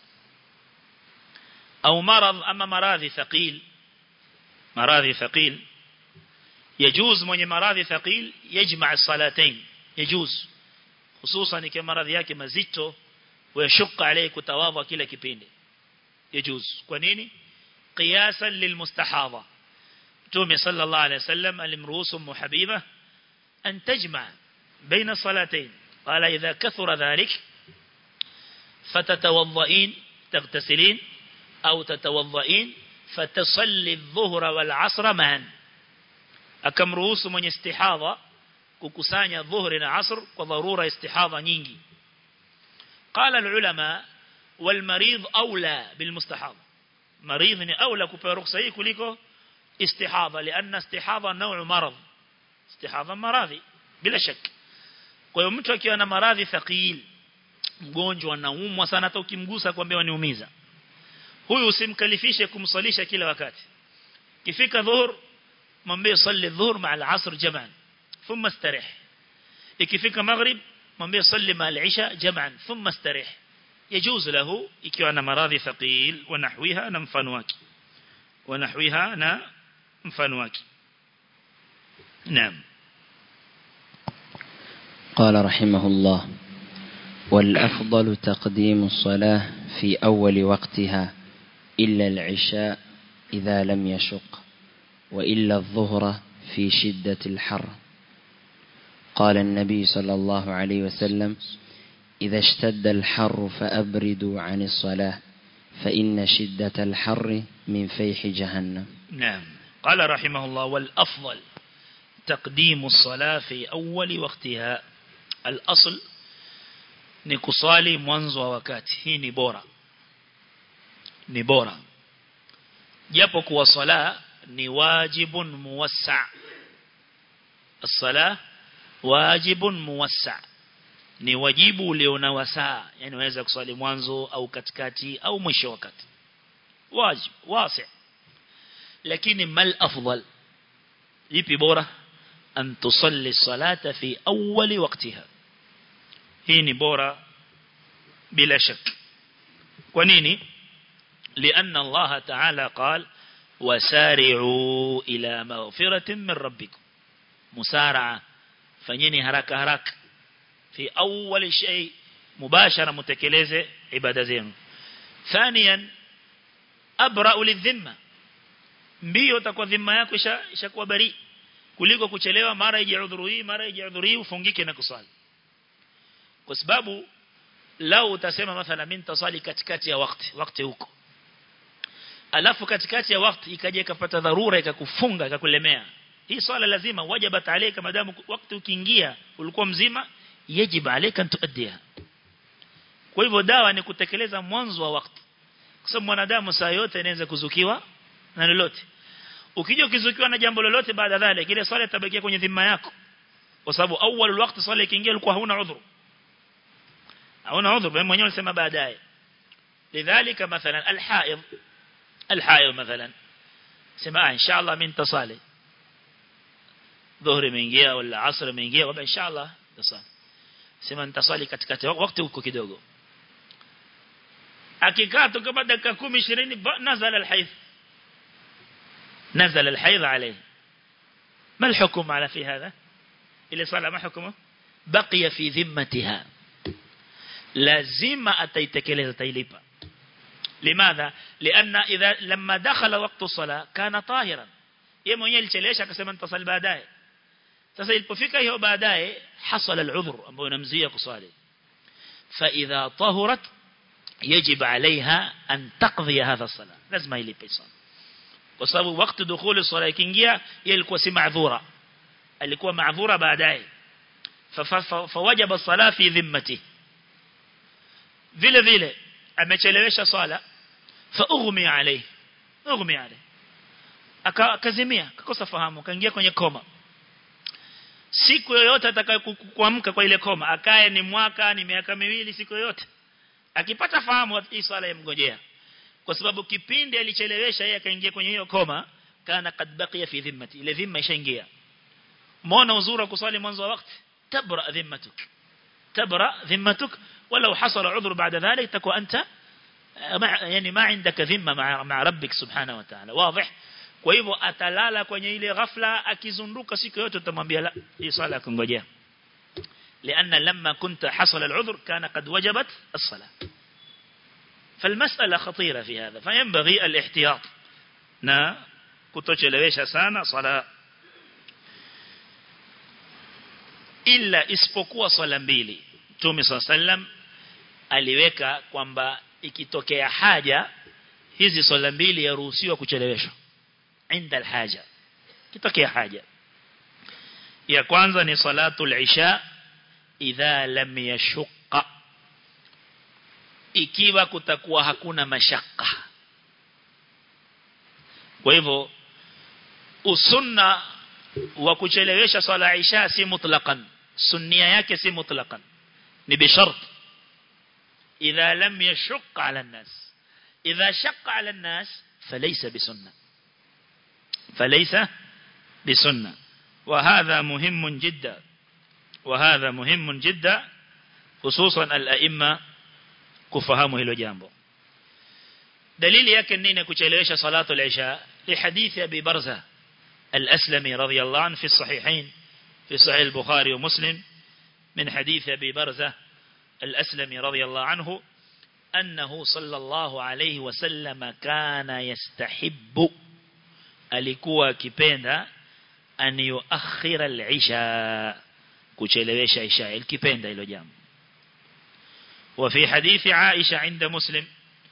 au marad ama maradhi thaqil maradhi thaqil يجوز mwenye maradhi thaqil yajma' as-salatayn يجوز خصوصا ikiwa maradhi yake mazito wayashuka alayhi kutawadha kila kipindi يجوز kwa nini qiyasan lilmustahadha Mtume sallallahu alayhi wasallam alimruhusu muhabiba an tajma' baina salatayn qala idha kathura dhalik fatatawadha'in taghtasilin au tatawadha'in fatasalli adh-dhuhra wal 'asra ma'an akamruhusu mwenye istihadha kukusanya dhuhri na asr kwa dharura istihadha nyingi qala alulama wal marid aula bil mustahadha marid ni aula kupewa ruhusa hii kuliko istihadha lianna istihadha نوع marad istihadha maradhi bila shaka kwa hiyo mtu akiwa na maradhi thaqil mgonjwa anaumwa sana hata ukimgusa kwambia waniumiza huyu usimkalifishe kumsalisha kila wakati kifika dhuhur mwambie salli dhuhur ma al-asr jam'an thumma istarih ikifika maghrib mwambie salli ma al-isha jam'an thumma istarih يجوز له ikiwa na maradhi thaqil wa nahwiha na mfano wake wa nahwiha na mfano wake naam قال رحمه الله والأفضل تقديم الصلاة في أول وقتها إلا العشاء إذا لم يشق وإلا الظهر في شدة الحر قال النبي صلى الله عليه وسلم إذا اشتد الحر فأبردوا عن الصلاة فإن شدة الحر من فيح جهنم نعم قال رحمه الله والأفضل تقديم الصلاة في أول وقتها الأصل نكصالي منذ وكات هي نبورة نبورة جابك وصلاة ni wajibun muwassa as-salah wajibun muwassa ni wajibu ulio na wasaa yani unaweza kuswali mwanzo au katikati au mwisho wakati wajib wasi lakini mal afdal ipi bora an tusalli salata fi awwali waqtiha hii ni bora bila shak kwa nini لأن الله تعالى قال وسارعوا إلى مغفرة من ربكم مسارعة فنيني هراك هراك في أول شيء مباشرة متكلزة عبادة زين ثانيا أبرأ للذمة mbio utakuwa dhima yako ishakuwa bari kuliko kuchelewa mara ije udhuru hii mara ije udhuru hii ufungike na kusali kwa sababu lao utasema mathala mimi nitasali katikati ya wakati wakati huko alafu katikati ya wakati ikaja ikapata dharura ikakufunga ikakulemea hii swala lazima wajibat alayka madamu wakati ukiingia ulikuwa mzima yajibu alayka tuaddiha kwa hivyo dawa ni kutekeleza mwanzo wa wakati kwa sababu mwanadamu saa yote anaweza kuzukiwa na lolote ukija ukizukiwa na jambo lolote baada dhale ile swala itabakia kwenye dhima yako kwa sababu awwal wakati swala ikiingia ulikuwa hauna udhuru hauna udhuru wewe mwenyewe unasema baadaye lidhalika mathalan alhaid الحائض مثلا سمع إن شاء الله من تصالي ظهر من جيه ولا عصر من جيه وبا إن شاء الله تصالي سمع تصالي katikati wakati huko kidogo akikaa tu kama dakika 10 20 nazala alhayd نزل الحيض عليه ما الحكم على في هذا اللي صار ما حكمه بقي في ذمتها لازم أتيتكلز تيليبا لماذا لأن إذا لما دخل وقت الصلاة كان طاهرا yeye mwenyewe alichelewesha akasema nitasali baadaye sasa ilipofika hiyo baadaye hasala al-udhr ambayo inamzuia kusali fa idha tahurat يجب عليها أن تقضي هذا الصلاة لازم يلipي صلاة kwa sababu wakati dukhuli swala ikiingia yeye ilikuwa si maadhura alikuwa maadhura baadaye fawajaba sala fi dhimmati vile vile amechelewesha swala fa ughmi alayhi ughmi alayhi akazimia akakosa fahamu akaingia kwenye koma siku yoyote atakayokuamka kwa ile koma akae ni mwaka ni miaka miwili siku yoyote akipata fahamu hii swala yamngojea kwa sababu kipindi alichelewesha yeye akaingia kwenye hiyo koma kana kad baqiya fi dhimmati ile dhimma ishaingia muona uzuri kusali mwanzo wa wakati tabra dhimmatuk tabra dhimmatuk ولو حصل عذر بعد ذلك تكون أنت يعني ما عندك ذمة مع مع ربك سبحانه وتعالى واضح kwa hivyo atalala kwenye ile ghafla akizunduka siku yote utamwambia la hii swala kungojea لأن لما كنت حصل العذر كان قد وجبت الصلاة فالمسألة خطيرة في هذا فينبغي الاحتياط نا kutochelewesha sana swala illa isipokuwa swala mbili Mtume sallam aliweka kwamba ikitokea haja hizi swala mbili yaruhusiwa kucheleweshwa inda alhaja kitokea haja ya kwanza ni salatul isha idha lam yashqa ikiwa kutakuwa hakuna mashaka kwa hivyo usunna wa kuchelewesha swala isha si mutlaqan sunnia yake si mutlaqan ni bishart idha lam yashqa ala الناس idha shaqqa ala الناس فليس بسنه فليس بسنه وهذا مهم جدا وهذا مهم جدا خصوصا الائمه kufahamu hilo jambo dalili yake nini kuchelewesha salatu al-isha li hadithi abi barza al-aslami radiyallahu anhu fi sahihain fi sahih al-bukhari wa muslim min hadith abi barza al-aslami radiyallahu anhu أنه صلى الله عليه وسلم كان يستحب alikuwa kipenda an yuakhira al-isha kuchelewesha isha alikipenda hilo jambo وفي حديث عائشة عند مسلم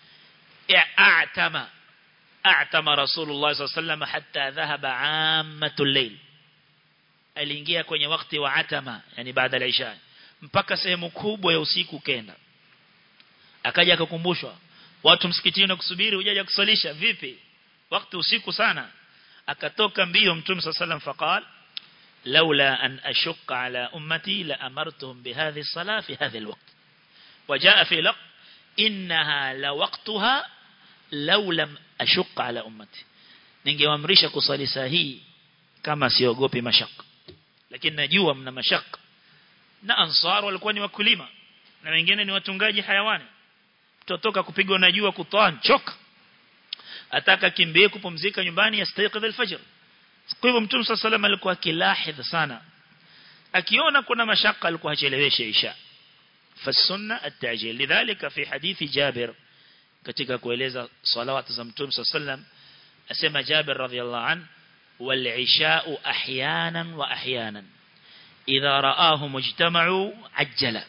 اعتم اعتم رسول الله صلى الله عليه وسلم حتى ذهب عامة الليل aliingia kwenye wakati wa atama yani baada ya isha mpaka sehemu kubwa ya usiku kenda akaja akakumbushwa watu msikitini kusubiri hujaja kusalisha vipi wakati usiku sana akatoka mbio mtume sallam faqal laula an ashqa ala ummati la amartuhum bihadhihi as-salah fi hadha al-waqt وجاء في لق إنها لوقتها لو لم أشق على أمتي ningewaamrisha kusali saa hii kama siogopi mashaka lakini najua mna mashaka na ansar walikuwa ni wakulima na wengine ni watungaji hayawani tutotoka kupigwa na jua kutoa choka ataka kimbie kupumzika nyumbani yastayqidh al-fajr kwa hivyo mtume صلى الله alikuwa kilahidh sana akiona kuna mashaka alikuwa acheleweshe isha فالسنة التعجيل لذلك في حديث جابر katika kueleza salawat za mtume sallam asema Jabir radhiyallahu an wal isha'u ahyanan wa ahyanan idha ra'ahu mujtama'u ajjala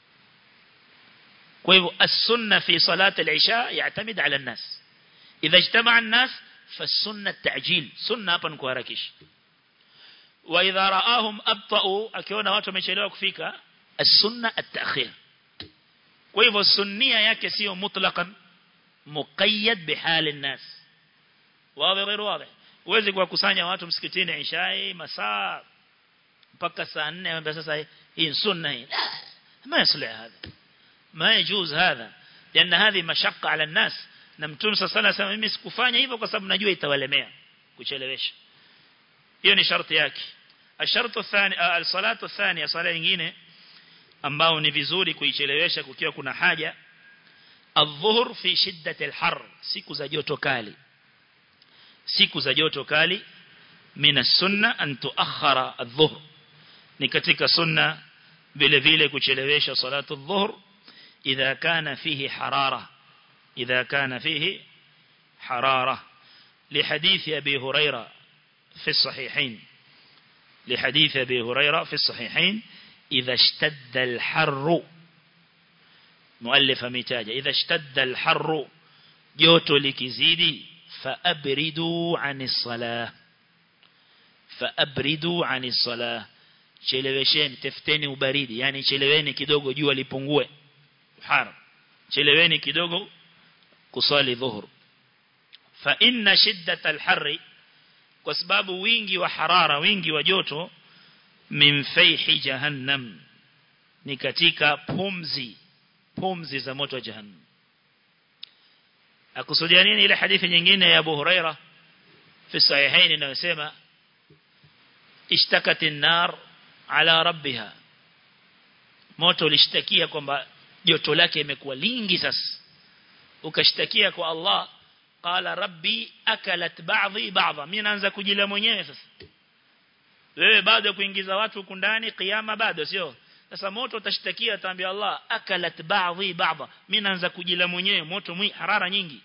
kwa hivyo as-sunna fi salat al-isha ya'tamid 'ala an-nas idha ijtama'a an-nas فالسنة التعجيل سنة hapa ni kuharakisha wa idha ra'ahum abta'u akiona watu wamechelewa kufika السنة التأخير kwa hivyo sunnia yake sio mutlaqan muqayyad bihal الناس wazi غير واضح uweze kuwakusanya watu msikitini ishai masaa mpaka saa 4 ambapo sasa hii sunna hii ما يصلح هذا ما يجوز هذا لان هذه مشقه على الناس na mtume sasa anasema mimi sikufanya hivyo kwa sababu najua itawalemea kuchelewesha hiyo ni sharti yake الشرط الثاني الصلاه الثانيه صلاه nyingine ambao ni vizuri kuichelewesha kukiwa kuna haja adhuhur fi shiddati alhar siku za joto kali siku za joto kali mina sunna an tuakhara adhuhur ni katika sunna vile vile kuchelewesha salatu adhuhur idha kana fihi harara idha kana fihi harara لحديث أبي هريرة في الصحيحين لحديث أبي هريرة في الصحيحين إذا اشتد الحر مؤلف متاجة إذا اشتد الحر جوتو لكزيدي فأبردوا عن الصلاة فأبردوا عن الصلاة chelewesheni tafuteni ubaridi yani cheleweni kidogo jua lipungue haram cheleweni kidogo kusali dhuhur fa inna shiddat alharri kwa sababu wingi wa harara wingi wa joto min fayhi jahannam ni katika pumzi pumzi za moto wa jahannam akusudia nini ile hadithi nyingine ya Abu Huraira fi sahihain inayosema ishtakat an-nar ala rabbiha moto ulishtakia kwamba joto lake imekuwa lingi sasa ukashtakia kwa Allah qala rabbi akalat ba'dhi ba'dha mimi naanza kujila mwenyewe sasa wewe bado kuingiza watu huku ndani kiyama bado sio sasa moto utashtakia ataambia Allah akalat ba'dhi ba'dha mimi naanza kujila mwenyewe moto mwi harara nyingi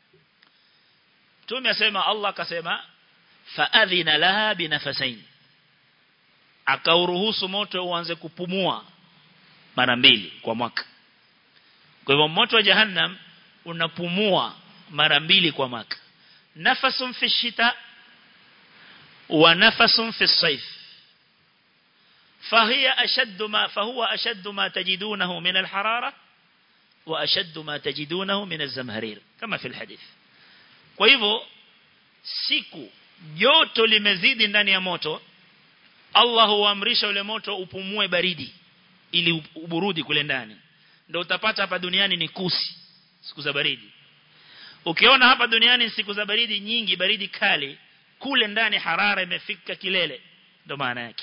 Mtume asema Allah akasema faadhina laha binafasain akauruhusu moto uanze kupumua mara mbili kwa mwaka kwa hivyo moto wa jahannam unapumua mara mbili kwa mwaka nafasun fi shita wa nafasun fi sayf فهي أشد ما فهو أشد ما تجدونه من الحرارة وأشد ما تجدونه من الزمهرير كما في الحديث kwa hivyo siku joto limezidi ndani ya moto Allah huamrisha ule moto upumue baridi ili uburudi kule ndani ndio utapata hapa duniani ni kusi siku za baridi ukiona hapa duniani siku za baridi nyingi baridi kali kule ndani harara imefika kilele ndio maana yake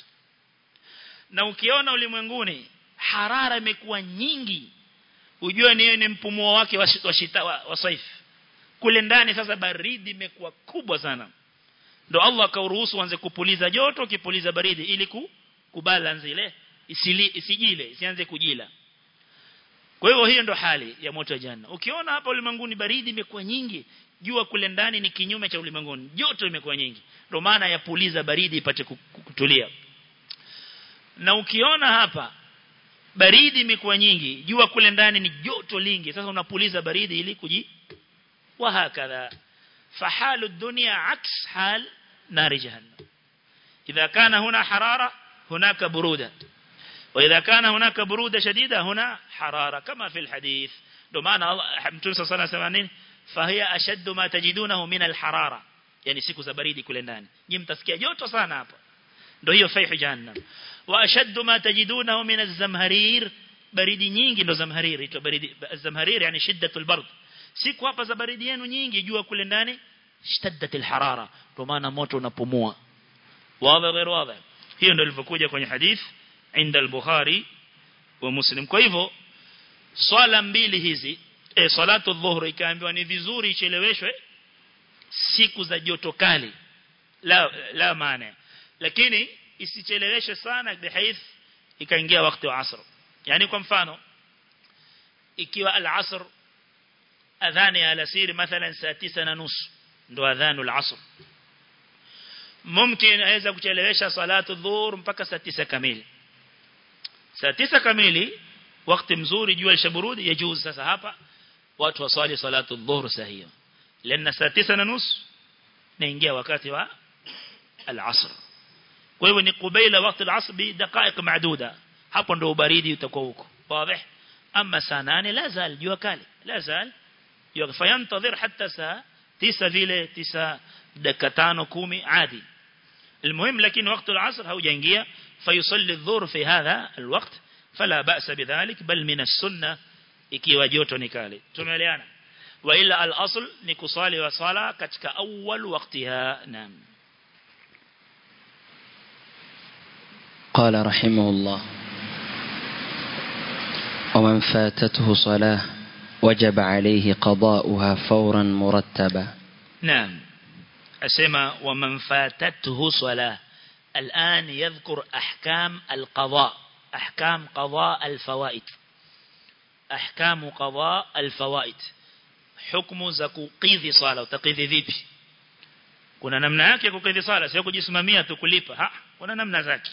na ukiona ulimwenguni harara imekuwa nyingi ujue ni ni mpumuo wake wa, wa, shita, wa, wa saifu kule ndani sasa baridi imekuwa kubwa sana ndo Allah akauruhusu anze kupuliza joto kipuliza baridi ili ku, kubalance ile isili, isijile isianze kujila kwa hivyo hiyo ndo hali ya moto wa janna ukiona hapa ulimwenguni baridi imekuwa nyingi jua kule ndani ni kinyume cha ulimwenguni joto imekuwa nyingi ndio maana yapuliza baridi ipate kutulia na ukiona hapa baridi imekuwa nyingi jua kule ndani ni joto lingi sasa unapuliza baridi ili kuji وهكذا فحال الدنيا عكس حال نار جهنم إذا كان هنا حرارة هناك برودة وإذا كان هناك برودة شديدة هنا حرارة كما في الحديث لمعنى الله صلى الله عليه وسلم فهي أشد ما تجدونه من الحرارة يعني siku za baridi kule ndani nyinyi mtasikia joto sana hapa ndio hiyo faihu jahannam wa ashaddu ma tajidunahu min az-zamharir baridi nyingi ndio zamharir ito baridi az-zamharir yani shiddatul bard siku hapa za baridi yenu nyingi jua kule ndani shtaddatil harara kwa maana moto unapumua wazi غير wazi hiyo ndio ilivyokuja kwenye hadith inda al-bukhari wa muslim kwa hivyo swala mbili hizi eh salatu dhuhur ikaambiwa ni vizuri icheleweshwe siku za joto kali la la maana lakini isicheleweshwe sana bihaith ikaingia wakati wa asr yani kwa mfano ikiwa al-asr adhani ya alasiri mathalan saa tisa na nusu ndo adhanu al-asr mumkin aweza kuchelewesha salatu dhuhur mpaka saa tisa kamili saa tisa kamili wakati mzuri jua lishaburudi yajuz sasa hapa watu waswali salatu dhuhur saa hiyo lana saa tisa na nusu naingia wakati wa al-asr kwa hivyo ni kubaila wakati al-asr bi dakika maaduda hapo ndo ubaridi utakuwa huko wazi ama saa 8 la zal jua kali la zal فينتظر حتى ساعة تسا vile تسا dakika tano kumi عادي المهم لكن وقت العصر هو جنجية فيصلي الظهر في هذا الوقت فلا بأس بذلك بل من السنة ikiwa joto ni kali tumeelewana wa ila al-asl ni kusali wa sala katika awwal waqtiha naam قال رحمه الله ومن فاتته صلاه وجب عليه قضاؤها فورا مرتبا نعم أسمى ومن فاتته صلاة الآن يذكر أحكام القضاء أحكام قضاء الفوائد أحكام قضاء الفوائد حكم زكو قيذي صلاة وتقيذي ذيبي kuna namna yake ya kukidhi sala sio kujisimamia tu kulipa ha kuna namna zake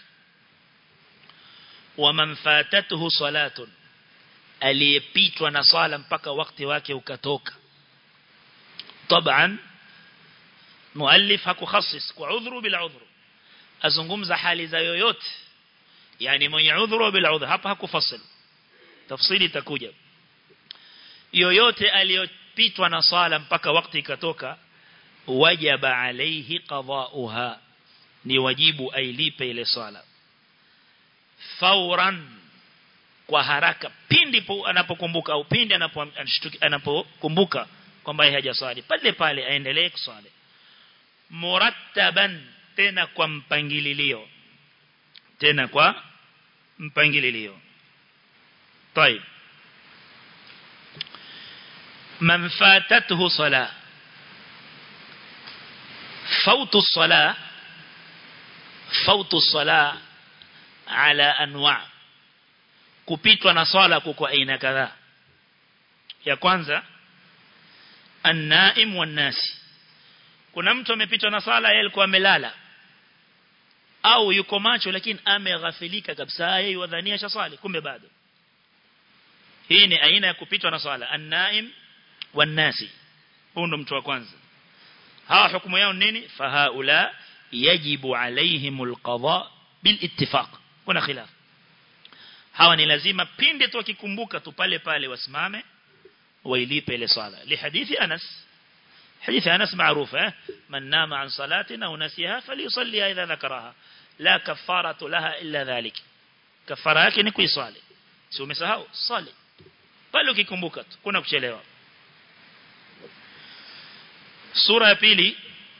wa man fatatuhu salatun aliyepitwa na swala mpaka wakati wake ukatoka طبعا muallif hakukhassis kwa udhuru bila udhuru azungumza hali za yoyote yani mwenye udhuru bila udhuru hapa hakufasil tafsiri itakuja yoyote aliyopitwa na swala mpaka wakati ikatoka wajaba alayhi qada'uha ni wajibu ailipe ile swala fauran kwa haraka pindi anapokumbuka au pindi anapokumbuka kwamba hajaswali pale pale aendelee kuswali murattaban tena kwa mpangililio tena kwa mpangililio طيب من فاتته صلاة فوت الصلاة فوت الصلاة على أنواع kupitwa na swala kwa aina kadhaa ya kwanza an-naim wan-nasi kuna mtu amepitwa na swala yeye alikuwa amelala au yuko macho lakini ameghafilika kabisa yeye wadhania shaswali kumbe bado hii ni aina ya kupitwa na swala an-naim wan-nasi huyo ndo mtu wa kwanza hawa hukumu yao nini fahaula yajibu alaihimul qada bil ittifaq kuna khilaf hawa ni lazima pinde tu wakikumbuka tu pale pale wasimame wailipe ile swala li hadithi Anas حديث أنس معروفة من نام عن صلاتنا ونسيها فليصلي إذا ذكرها لا كفارة لها إلا ذلك كفارة yake ni kuiswali si umesahau swali pale ukikumbuka tu kuna kuchelewa sura ya pili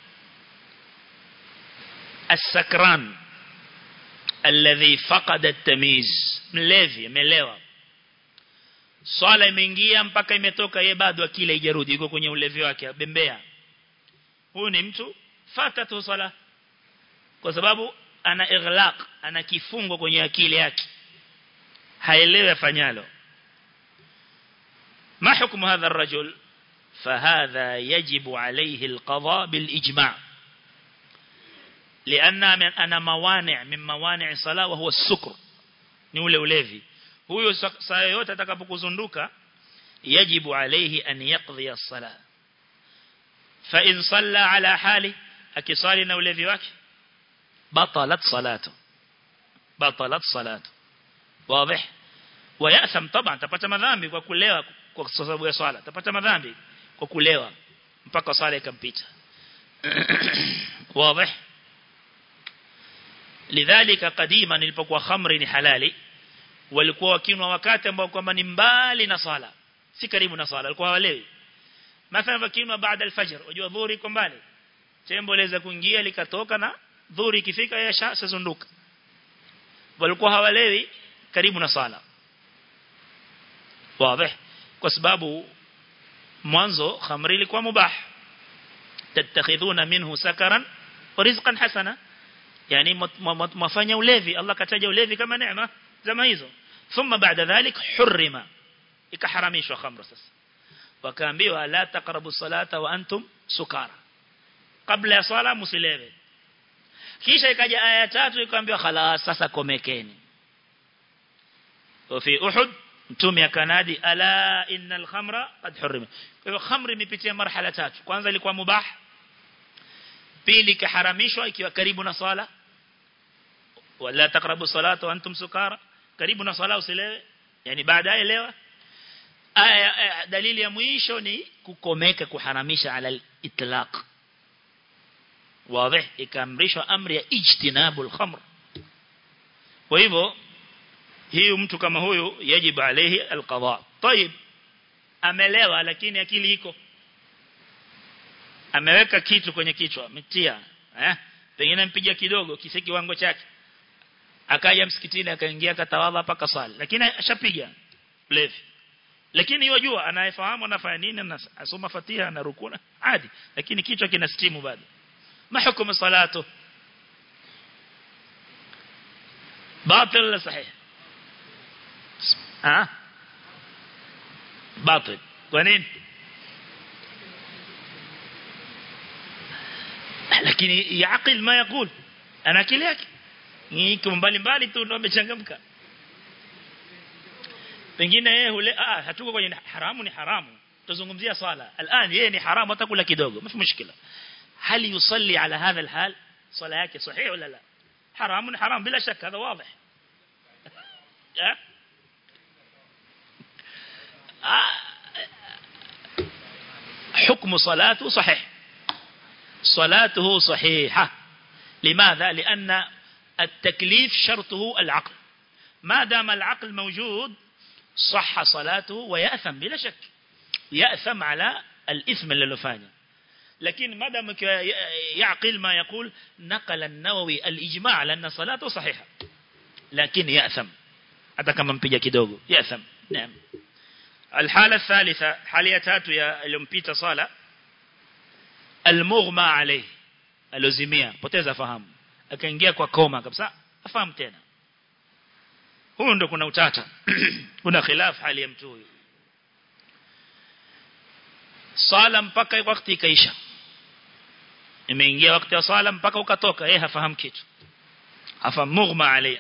السكران الذي فقد التمييز mlevi amelewa swala imeingia mpaka imetoka yeye bado akile ijarudi yuko kwenye ulevi wake bembea huyu ni mtu fata tu swala kwa sababu ana ighlaq ana kifungo kwenye akili yake haelewi afanyalo ما حكم هذا الرجل فهذا يجب عليه القضاء بالإجماع لأن أنا موانع من موانع الصلاة وهو السكر نولي وليفي huyo saa yote atakapokuzunduka yajibu alayhi an yaqdi as-sala fa in salla ala hali akisali na ulevi wake batalat salatu batalat salatu wazi ويأثم طبعا tapata madhambi kwa kulewa kwa sababu ya swala tapata madhambi kwa kulewa mpaka swala ikampita wazi lidhalika qadima nilipokuwa khamri ni halali walikuwa wakinwa wakati ambao kwamba ni mbali na sala si karibu na sala walikuwa walewi mathalan wakinwa baada alfajr unajua dhuhuri iko mbali tembo laweza kuingia likatoka na dhuhuri ikifika yasha sazunduka walikuwa hawalewi karibu na sala wazi kwa sababu mwanzo khamri ilikuwa mubah tattakhidhuna minhu sakaran wa rizqan hasana yani mafanya ulevi Allah kataja ulevi kama neema zama hizo thumma baada dhalik hurrima ikaharamishwa khamra sasa wakaambiwa la taqrabu salata wa antum sukara kabla ya swala msilewe kisha ikaja aya tatu ikaambiwa khalas sasa komekeni وفي أحد mtume akanadi ala innal khamra qad hurrima kwa hivyo khamri imepitia marhala tatu kwanza ilikuwa mubah pili kaharamishwa ikiwa karibu na swala wala taqrabu salata wa antum sukara karibu na swala usilewe yani baadaye lewa aya dalili ya mwisho ni kukomeka kuharamisha ala itlaq wazi ikaamrishwa amri ya ijtinabul khamr kwa hivyo hiyo mtu kama huyu yajibu alayhi alqada طيب amelewa lakini akili iko ameweka kitu kwenye kichwa ametia eh pengine mpiga kidogo kisi kiwango chake akaja msikitini akaingia akatawadha paka swali lakini ashapiga levi lakini yajua anayefahamu anafanya nini na asoma fatiha na rukuna hadi lakini kichwa kina stimu bado mahukumu salatu باطل ولا صحيح ها باطل ونين lakini yaqil ma yaqul ana akili yake ni mbali mbali tu ndo amechangamka pengine yeye hule ah hatuko kwenye haramu ni haramu tuzungumzia swala الان yeye ni haramu atakula kidogo mfi mushkila hal yusalli ala hadha alhal swala yake sahihi wala la haramu ni haram bila shaka hada wazi حكم صلاته صحيح صلاته صحيحة لماذا لأن التكليف شرطه العقل ما دام العقل موجود صح صلاته ويأثم بلا شك يأثم على الإثم اللي لفاني لكن ما دام يعقل ما يقول نقل النووي الإجماع على أن صلاته صحيحة لكن يأثم hata kama mpiga kidogo yatham naam الحاله الثالثه حاليه tatu ya iliyompita swala almughma alayhi alozimia poteza fahamu akaingia kwa koma kabisa afahamu tena huyo ndo kuna utata kuna khilaf hali ya mtu huyo sala mpaka wakati ikaisha imeingia wakati wa sala mpaka ukatoka yeye hafahamu kitu hafahamu mughma alayhi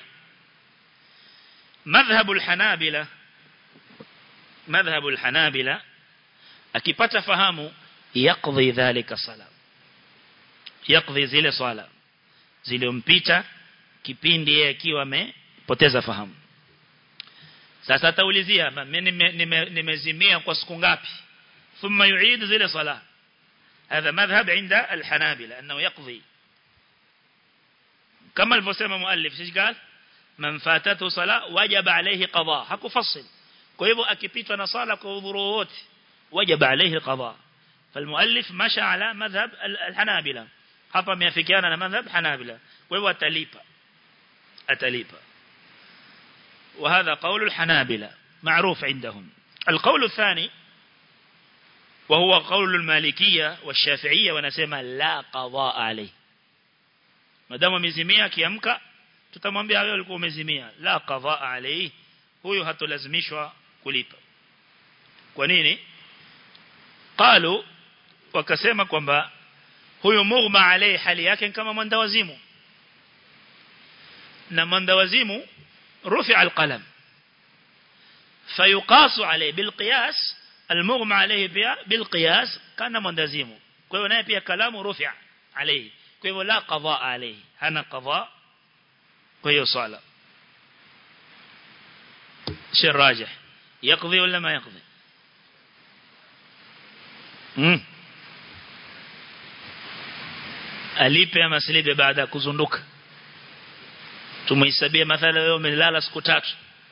مذهب الحنابلة مذهب الحنابلة akipata fahamu yaqdi dhalika sala yaqdi zile swala ziliompita kipindi yeye akiwa amepoteza fahamu sasa ataulizia mimi nimezimia kwa siku ngapi thumma yuid zile swala هذا مذهب عند الحنابلة أنه يقضي كما الفسيم مؤلف ايش قال man fatatu sala wajaba alayhi qada hakufassil kwa hivyo akipitwa na sala kwa udhuru wote wajaba alayhi qada فالمؤلف مشى على مذهب الحنابلة hapa ameafikiana na madhhab hanabila kwa hivyo atalipa atalipa وهذا قول الحنابلة معروف عندهم القول الثاني وهو قول المالكية والشافعية ونسمى لا قضاء عليه ما دام مزميا kiamka tutamwambia wewe ulikuwa umezimia la qadha alayhi huyo hatolazimishwa kulipa kwa nini qalu wakasema kwamba huyo mughma alayhi hali yake kama mwandawazimu na mwandawazimu rufi alqalam fayuqasu alayhi bilqiyas المغمى عليه pia بالقياس kana mwandazimu kwa hiyo naye pia kalamu rufi alayhi kwa hivyo la qadha alayhi hana qadha kwa hiyo swala شيء راجح يقضي ولا ما يقضي امم alipe ama silipe baada ya kuzunduka tumehesabia mathala leo umelala siku tatu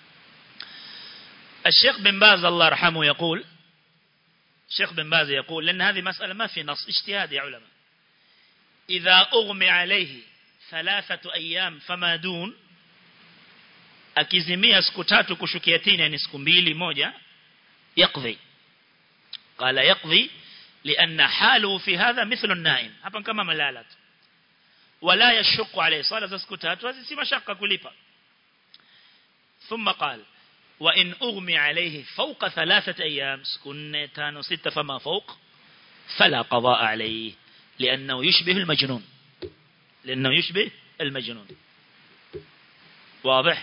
الشيخ بن باز الله يرحمه يقول الشيخ بن باز يقول لأن هذه مسألة ما في نص اجتهاد يا علماء إذا أغمي عليه ثلاثة أيام فما دون akizimia siku tatu kushukia tini yani siku mbili moja يقضي قال يقضي لأن حاله في هذا مثل النائم hapa kama malala tu ولا يشق عليه صلاة za siku tatu hizi si mashaka kulipa ثم قال وإن أغمي عليه فوق ثلاثة أيام سكن تانو ستة فما فوق فلا قضاء عليه لأنه يشبه المجنون لأنه يشبه المجنون واضح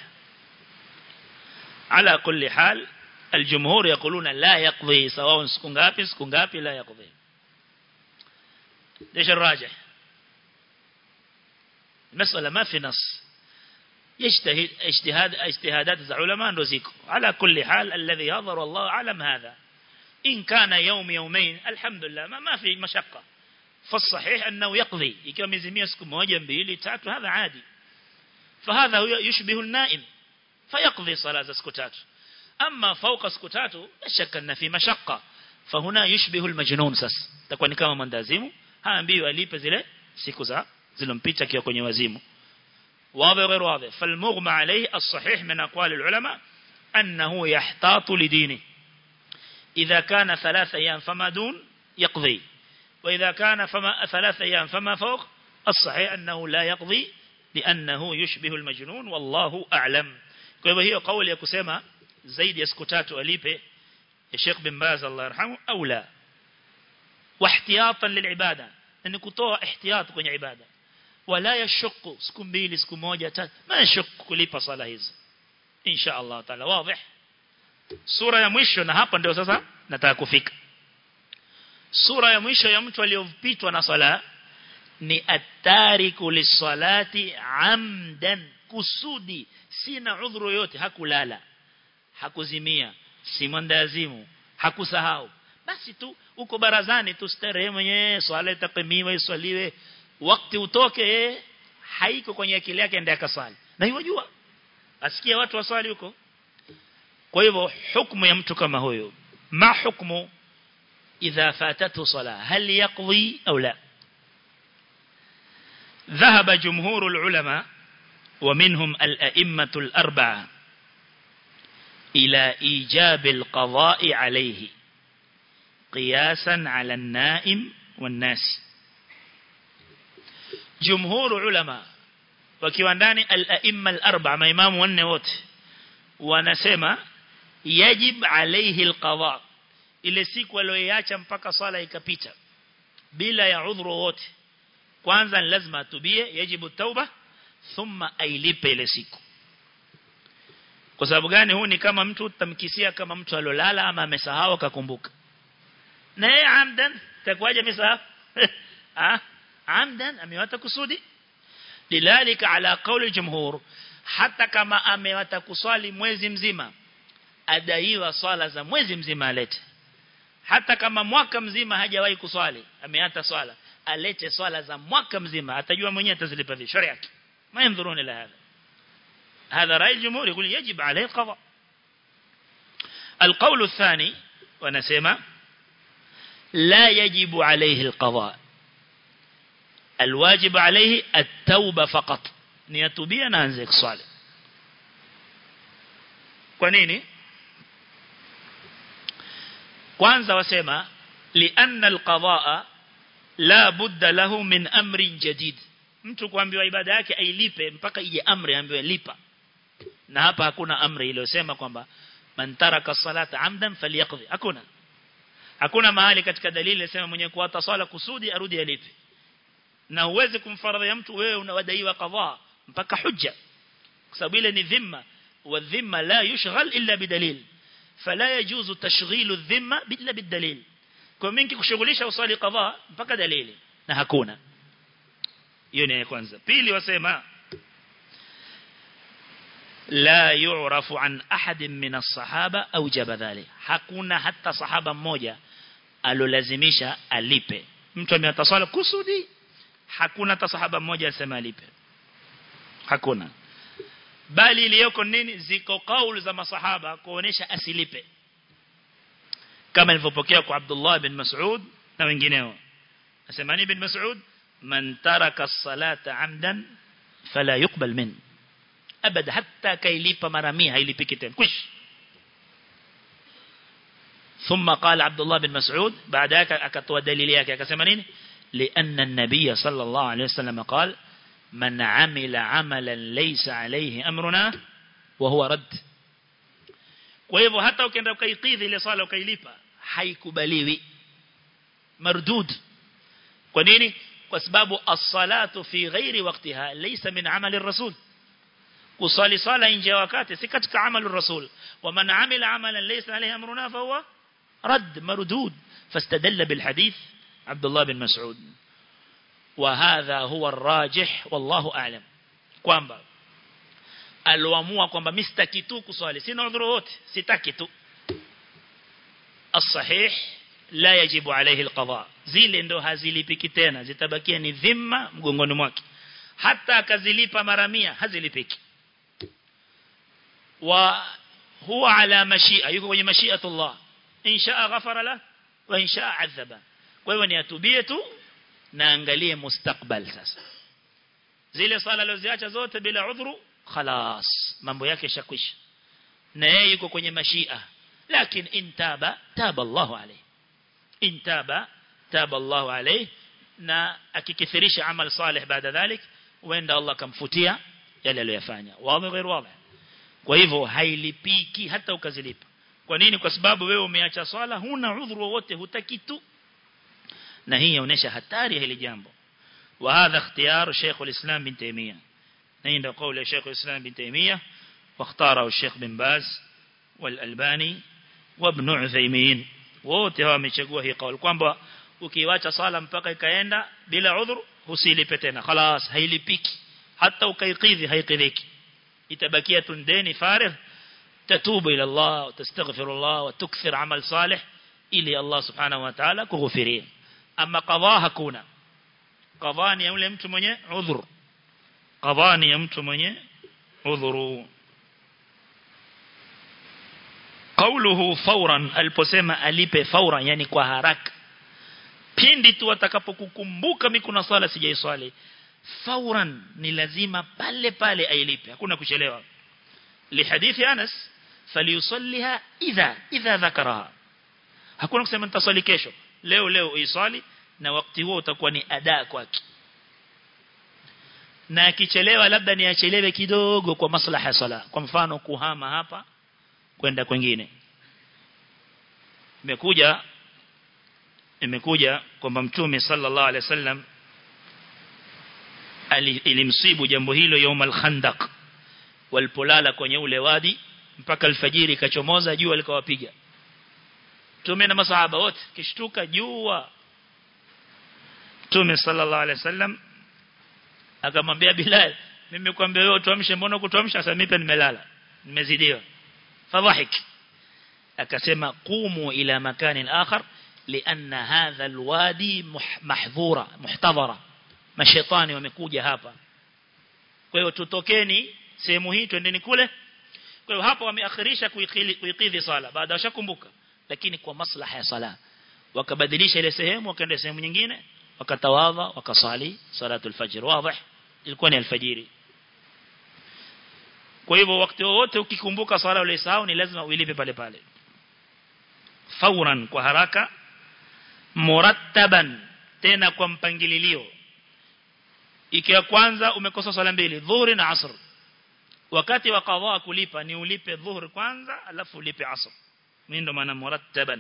على كل حال الجمهور يقولون لا يقضي سواء سكن غابي سكن غابي لا يقضي ليش الراجح المسألة ما في نص يجتهد اجتهاد اجتهادات العلماء نزيكو على كل حال الذي يظهر الله أعلم هذا إن كان يوم يومين الحمد لله ما, ما في مشقة فالصحيح أنه يقضي ikiwa mizimia siku moja mbili tatu هذا عادي فهذا يشبه النائم فيقضي صلاة siku tatu أما فوق siku tatu لا شك أن في مشقة فهنا يشبه المجنون sasa takuwa ni kama mandazimu haambiwi alipe zile siku za zilompita kiwa kwenye wazimu واضح غير واضح فالمغمى عليه الصحيح من أقوال العلماء أنه يحتاط لدينه إذا كان ثلاث أيام فما دون يقضي وإذا كان فما ثلاث أيام فما فوق الصحيح أنه لا يقضي لأنه يشبه المجنون والله أعلم kwa hiyo kauli ya kusema zaidi ya siku tatu alipe ya Sheikh bin Baz Allah yarhamu au la واحتياطا للعباده ان kutoa ihtiyat kwenye ibada wala yashukku siku mbili siku moja tatu ma yashukku kulipa sala hizo insha Allah taala wazi sura ya mwisho na hapa ndio sasa nataka kufika sura ya mwisho ya mtu aliyopitwa na sala ni atariku lisalati amdan kusudi sina udhuru yote hakulala hakuzimia si mwandazimu hakusahau basi tu uko barazani tu starehe mwenyewe swala itakimiwa iswaliwe wakati utoke haiko kwenye akili yake ndiye akasali na hiyo jua asikia watu waswali huko kwa hivyo hukumu ya mtu kama huyo ma hukumu idha fatatu sala hal yaqdi au la ذهب جمهور العلماء ومنهم الأئمة الأربعة إلى إيجاب القضاء عليه قياسا على النائم والناس جمهور علماء وكيوانداني الأئمة الأربعة ما إمام والنوت ونسمى يجب عليه القضاء ile siku aliyoiacha mpaka swala ikapita bila ya udhuru wote kwanza ni lazima atubie yajibu tauba thumma ailipe ile siku kwa sababu gani huu ni kama mtu utamkisia kama mtu alolala ama amesahau akakumbuka na yeye amdan takwaje amesahau ah amdan amewata kusudi lidhalika ala qawli jumhur hata kama amewata kuswali mwezi mzima adaiwa swala za mwezi mzima alete hata kama mwaka mzima hajawahi kuswali ameata swala alete swala za mwaka mzima atajua mwenyewe atazilipa vipi sharia yake ما ينظرون إلى هذا هذا رأي الجمهور يقول يجب عليه القضاء القول الثاني ونسمع لا يجب عليه القضاء الواجب عليه التوبة فقط نيتوبيا نانزك صالح kwa nini kwanza wasema lianna alqadaa la budda lahu min amrin jadid mtu kuambiwa ibada yake ailipe mpaka ije amri ambiwe lipa na hapa hakuna amri iliyosema kwamba man taraka salata amdan falyaqdi hakuna hakuna mahali katika dalili inasema mwenye kuata swala kusudi arudi alipe na uweze kumfaradhi mtu wewe unawadaiwa qadha mpaka hujja kwa sababu ile ni dhimma wa dhimma la yushghal illa bidalil fala yajuzu tashghilu dhimma illa bidalil kwa mingi kushughulisha usali qadha mpaka dalili na hakuna hiyo ni ya kwanza pili wasema la yu'rafu an ahadin min as-sahaba aujaba dhalik hakuna hata sahaba mmoja alolazimisha alipe mtu ameataswala kusudi hakuna hata sahaba mmoja asema alipe hakuna bali iliyoko nini ziko kauli za masahaba kuonesha asilipe kama ilivyopokea kwa Abdullah bin Mas'ud na wengineo asemani bin Mas'ud man taraka as-salata amdan fala yuqbal min abada hatta kailipa mara 100 hailipiki tena kwish ثم قال عبد الله بن مسعود بعد ذلك akatoa dalili yake akasema nini لأن النبي صلى الله عليه وسلم قال من عمل عملا ليس عليه أمرنا وهو رد kwa hivyo hata ukienda ukaikidhi ile swala ukailipa haikubaliwi mardud kwa nini kwa sababu as-salatu fi ghairi waqtiha laysa min amali ar-rasul kusali sala nje ya wakati si katika amali ar-rasul wa man amila amalan laysa alayhi amruna fa huwa rad mardud fastadalla bil hadith عبد الله بن مسعود وهذا هو الراجح والله أعلم kwamba alioamua kwamba mimi sitaki tu kuswali sina udhuru wote sitaki tu الصحيح لا يجب عليه القضاء zile ndo hazilipiki tena zitabakia ni dhima mgongoni mwake hata akazilipa mara 100 hazilipiki wa huwa ala mashia yuko kwenye mashiatullah insha ghafara la wa insha adhaba kwa hivyo ni atubie tu na angalie mustakbal sasa zile sala alizoziacha zote bila udhuru خلاص mambo yake shakwisha na yeye yuko kwenye mashia lakini intaba taba Allahu alayhi intaba taba Allahu alayhi na akikithirisha amal salih baada dhalik wenda Allah kamfutia yale aliyofanya wazi غير wazi kwa hivyo hailipiki hata ukazilipa kwa nini kwa sababu wewe umeacha swala huna udhuru wowote hutaki tu na hii inaonyesha hatari ya hili jambo وهذا اختيار شيخ الإسلام بن تيمية عند قول شيخ الإسلام بن تيمية واختاره الشيخ بن باز والألباني وابن عثيمين wote hawa wamechagua hii kauli kwamba ukiwacha sala mpaka ikaenda bila udhur usilipe tena خلاص hailipiki hata ukaikidhi haikidhiki itabakia tundeni farigh tatubu ila Allah tastaghfir Allah wa tukthir amal salih ili Allah subhanahu wa ta'ala kughufiria ama qadha hakuna qadha ni yule mtu mwenye udhur qadha ni mtu mwenye udhuru قوله فورا aliposema alipe faura yani kwa haraka pindi tu atakapokukumbuka mimi kuna swala sijaiswali fauran ni lazima pale pale ailipe hakuna kuchelewa lihadithi Anas falyusalliha idha idha dhakaraha hakuna kusema nitaswali kesho leo leo uiswali na wakati huo utakuwa ni ada kwake na akichelewa labda ni achelewe kidogo kwa maslaha ya sala kwa mfano kuhama hapa kwenda kwingine imekuja imekuja kwamba mtume sallallahu alaihi wasallam ilimsibu jambo hilo يوم al-khandaq walipolala kwenye ule wadi mpaka alfajiri kachomoza jua likawapiga mtume na masahaba wote kishtuka jua mtume sallallahu alaihi wasallam akamwambia Bilal mimi kwambia wewe tuamshe mbona kutuamsha sasa mimi nimelala nimezidiwa fadhahik akasema qumu ila makanin akhar لأن هذا الوادي محظورة محتضرة mashetani wamekuja hapa kwa hiyo tutokeni sehemu hii twendeni kule kwa hiyo hapa wameakhirisha kuikidhi sala baada washakumbuka lakini kwa maslaha ya sala wakabadilisha ile sehemu wakaenda sehemu nyingine wakatawadha wakasali salatul fajr wazi ilikuwa ni alfajiri kwa hivyo wakati wote ukikumbuka sala uliyosahau ni lazima uilipe pale pale fauran kwa haraka murattaban tena kwa mpangililio ikiwa kwanza umekosa swala mbili dhuhuri na asr wakati wa qadha kulipa ni ulipe dhuhuri kwanza alafu ulipe asr mimi ndo maana murattaban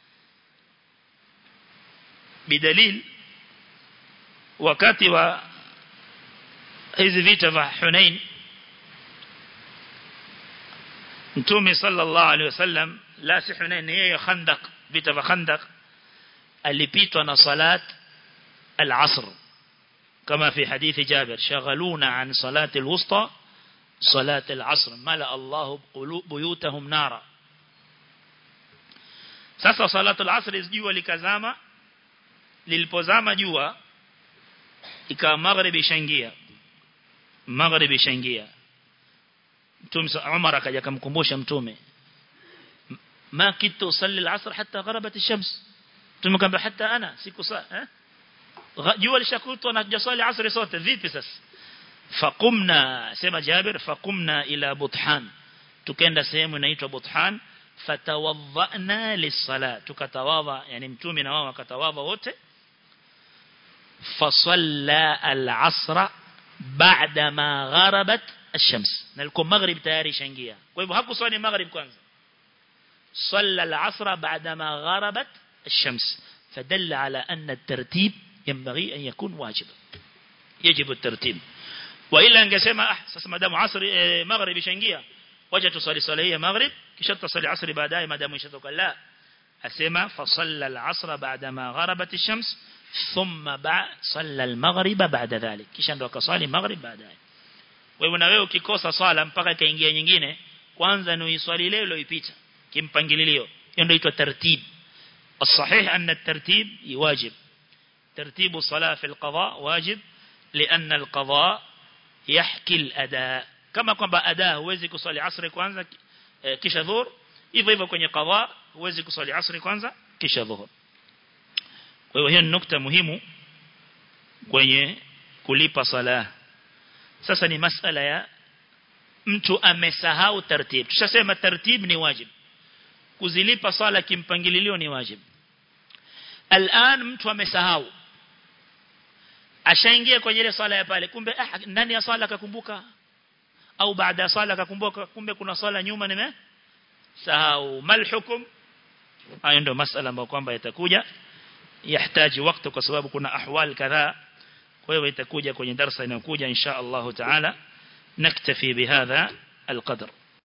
bidalil wakati wa hizi vita vya Hunain Mtume sallallahu alaihi wasallam la si Hunain yeye Khandaq vita vya Khandaq alipitwa na salat al-asr كما في حديث جابر شغلونا عن صلاة الوسطى صلاة العصر ملأ الله بيوتهم نارا sasa salatu al-asr jua likazama lilipozama jua ikawa magharibi shangia magharibi shangia mtume Umar akaja kumkumbusha mtume ma kitu usalli al-asr hatta gharabat ash-shams tumekamba hata ana siku saa eh jua lishakutwa na jasali asri sote vipi sasa faqumna sema Jabir faqumna ila Buthan tukenda sehemu inaitwa Buthan fatawadhana lis-sala tukatawadha yani mtume na wao wakatawadha wote fasalla al-asr baada ma gharabat ash-shams nalikuwa maghrib tayari shangia kwa hivyo hakuswali maghrib kwanza صلى العصر بعدما غربت الشمس فدل على أن الترتيب ينبغي أن يكون واجبا يجب الترتيب وإلا أنقسم أحسس مدام عصر مغرب شنقية وجه تصلي صلية مغرب كشت تصلي عصر بعدها مدام يشتك لا أسمى فصلى العصر بعدما غربت الشمس ثم بعد صلى المغرب بعد ذلك kisha ndo akasali maghrib baadaye kwa hivyo na wewe ukikosa swala mpaka ikaingia nyingine kwanza ni uiswali leo iliyopita kimpangililio hiyo ndio inaitwa tartib الصحيح أن الترتيب واجب ترتيب الصلاة في القضاء واجب لأن القضاء يحكي الأداء كما kwamba أداء huwezi kusali asri kwanza kisha dhuhur hivyo hivyo kwenye qadha huwezi kusali asri kwanza kisha dhuhur kwa hiyo hiyo ni nukta muhimu kwenye kulipa sala sasa ni masala ya mtu amesahau tartib tushasema tartib ni wajib kuzilipa sala kimpangililio ni wajib al'an mtu amesahau ashaingia kwenye ile sala ya pale kumbe ah, ndani ya sala akakumbuka au baada ya sala akakumbuka kumbe kuna sala nyuma nime sahau mal hukum hayo ndio masala ambayo kwamba yatakuja yahitaji wakati kwa sababu kuna ahwal kadhaa kwa hiyo itakuja kwenye darasa inayokuja insha Allah taala naktafi bihadha القدر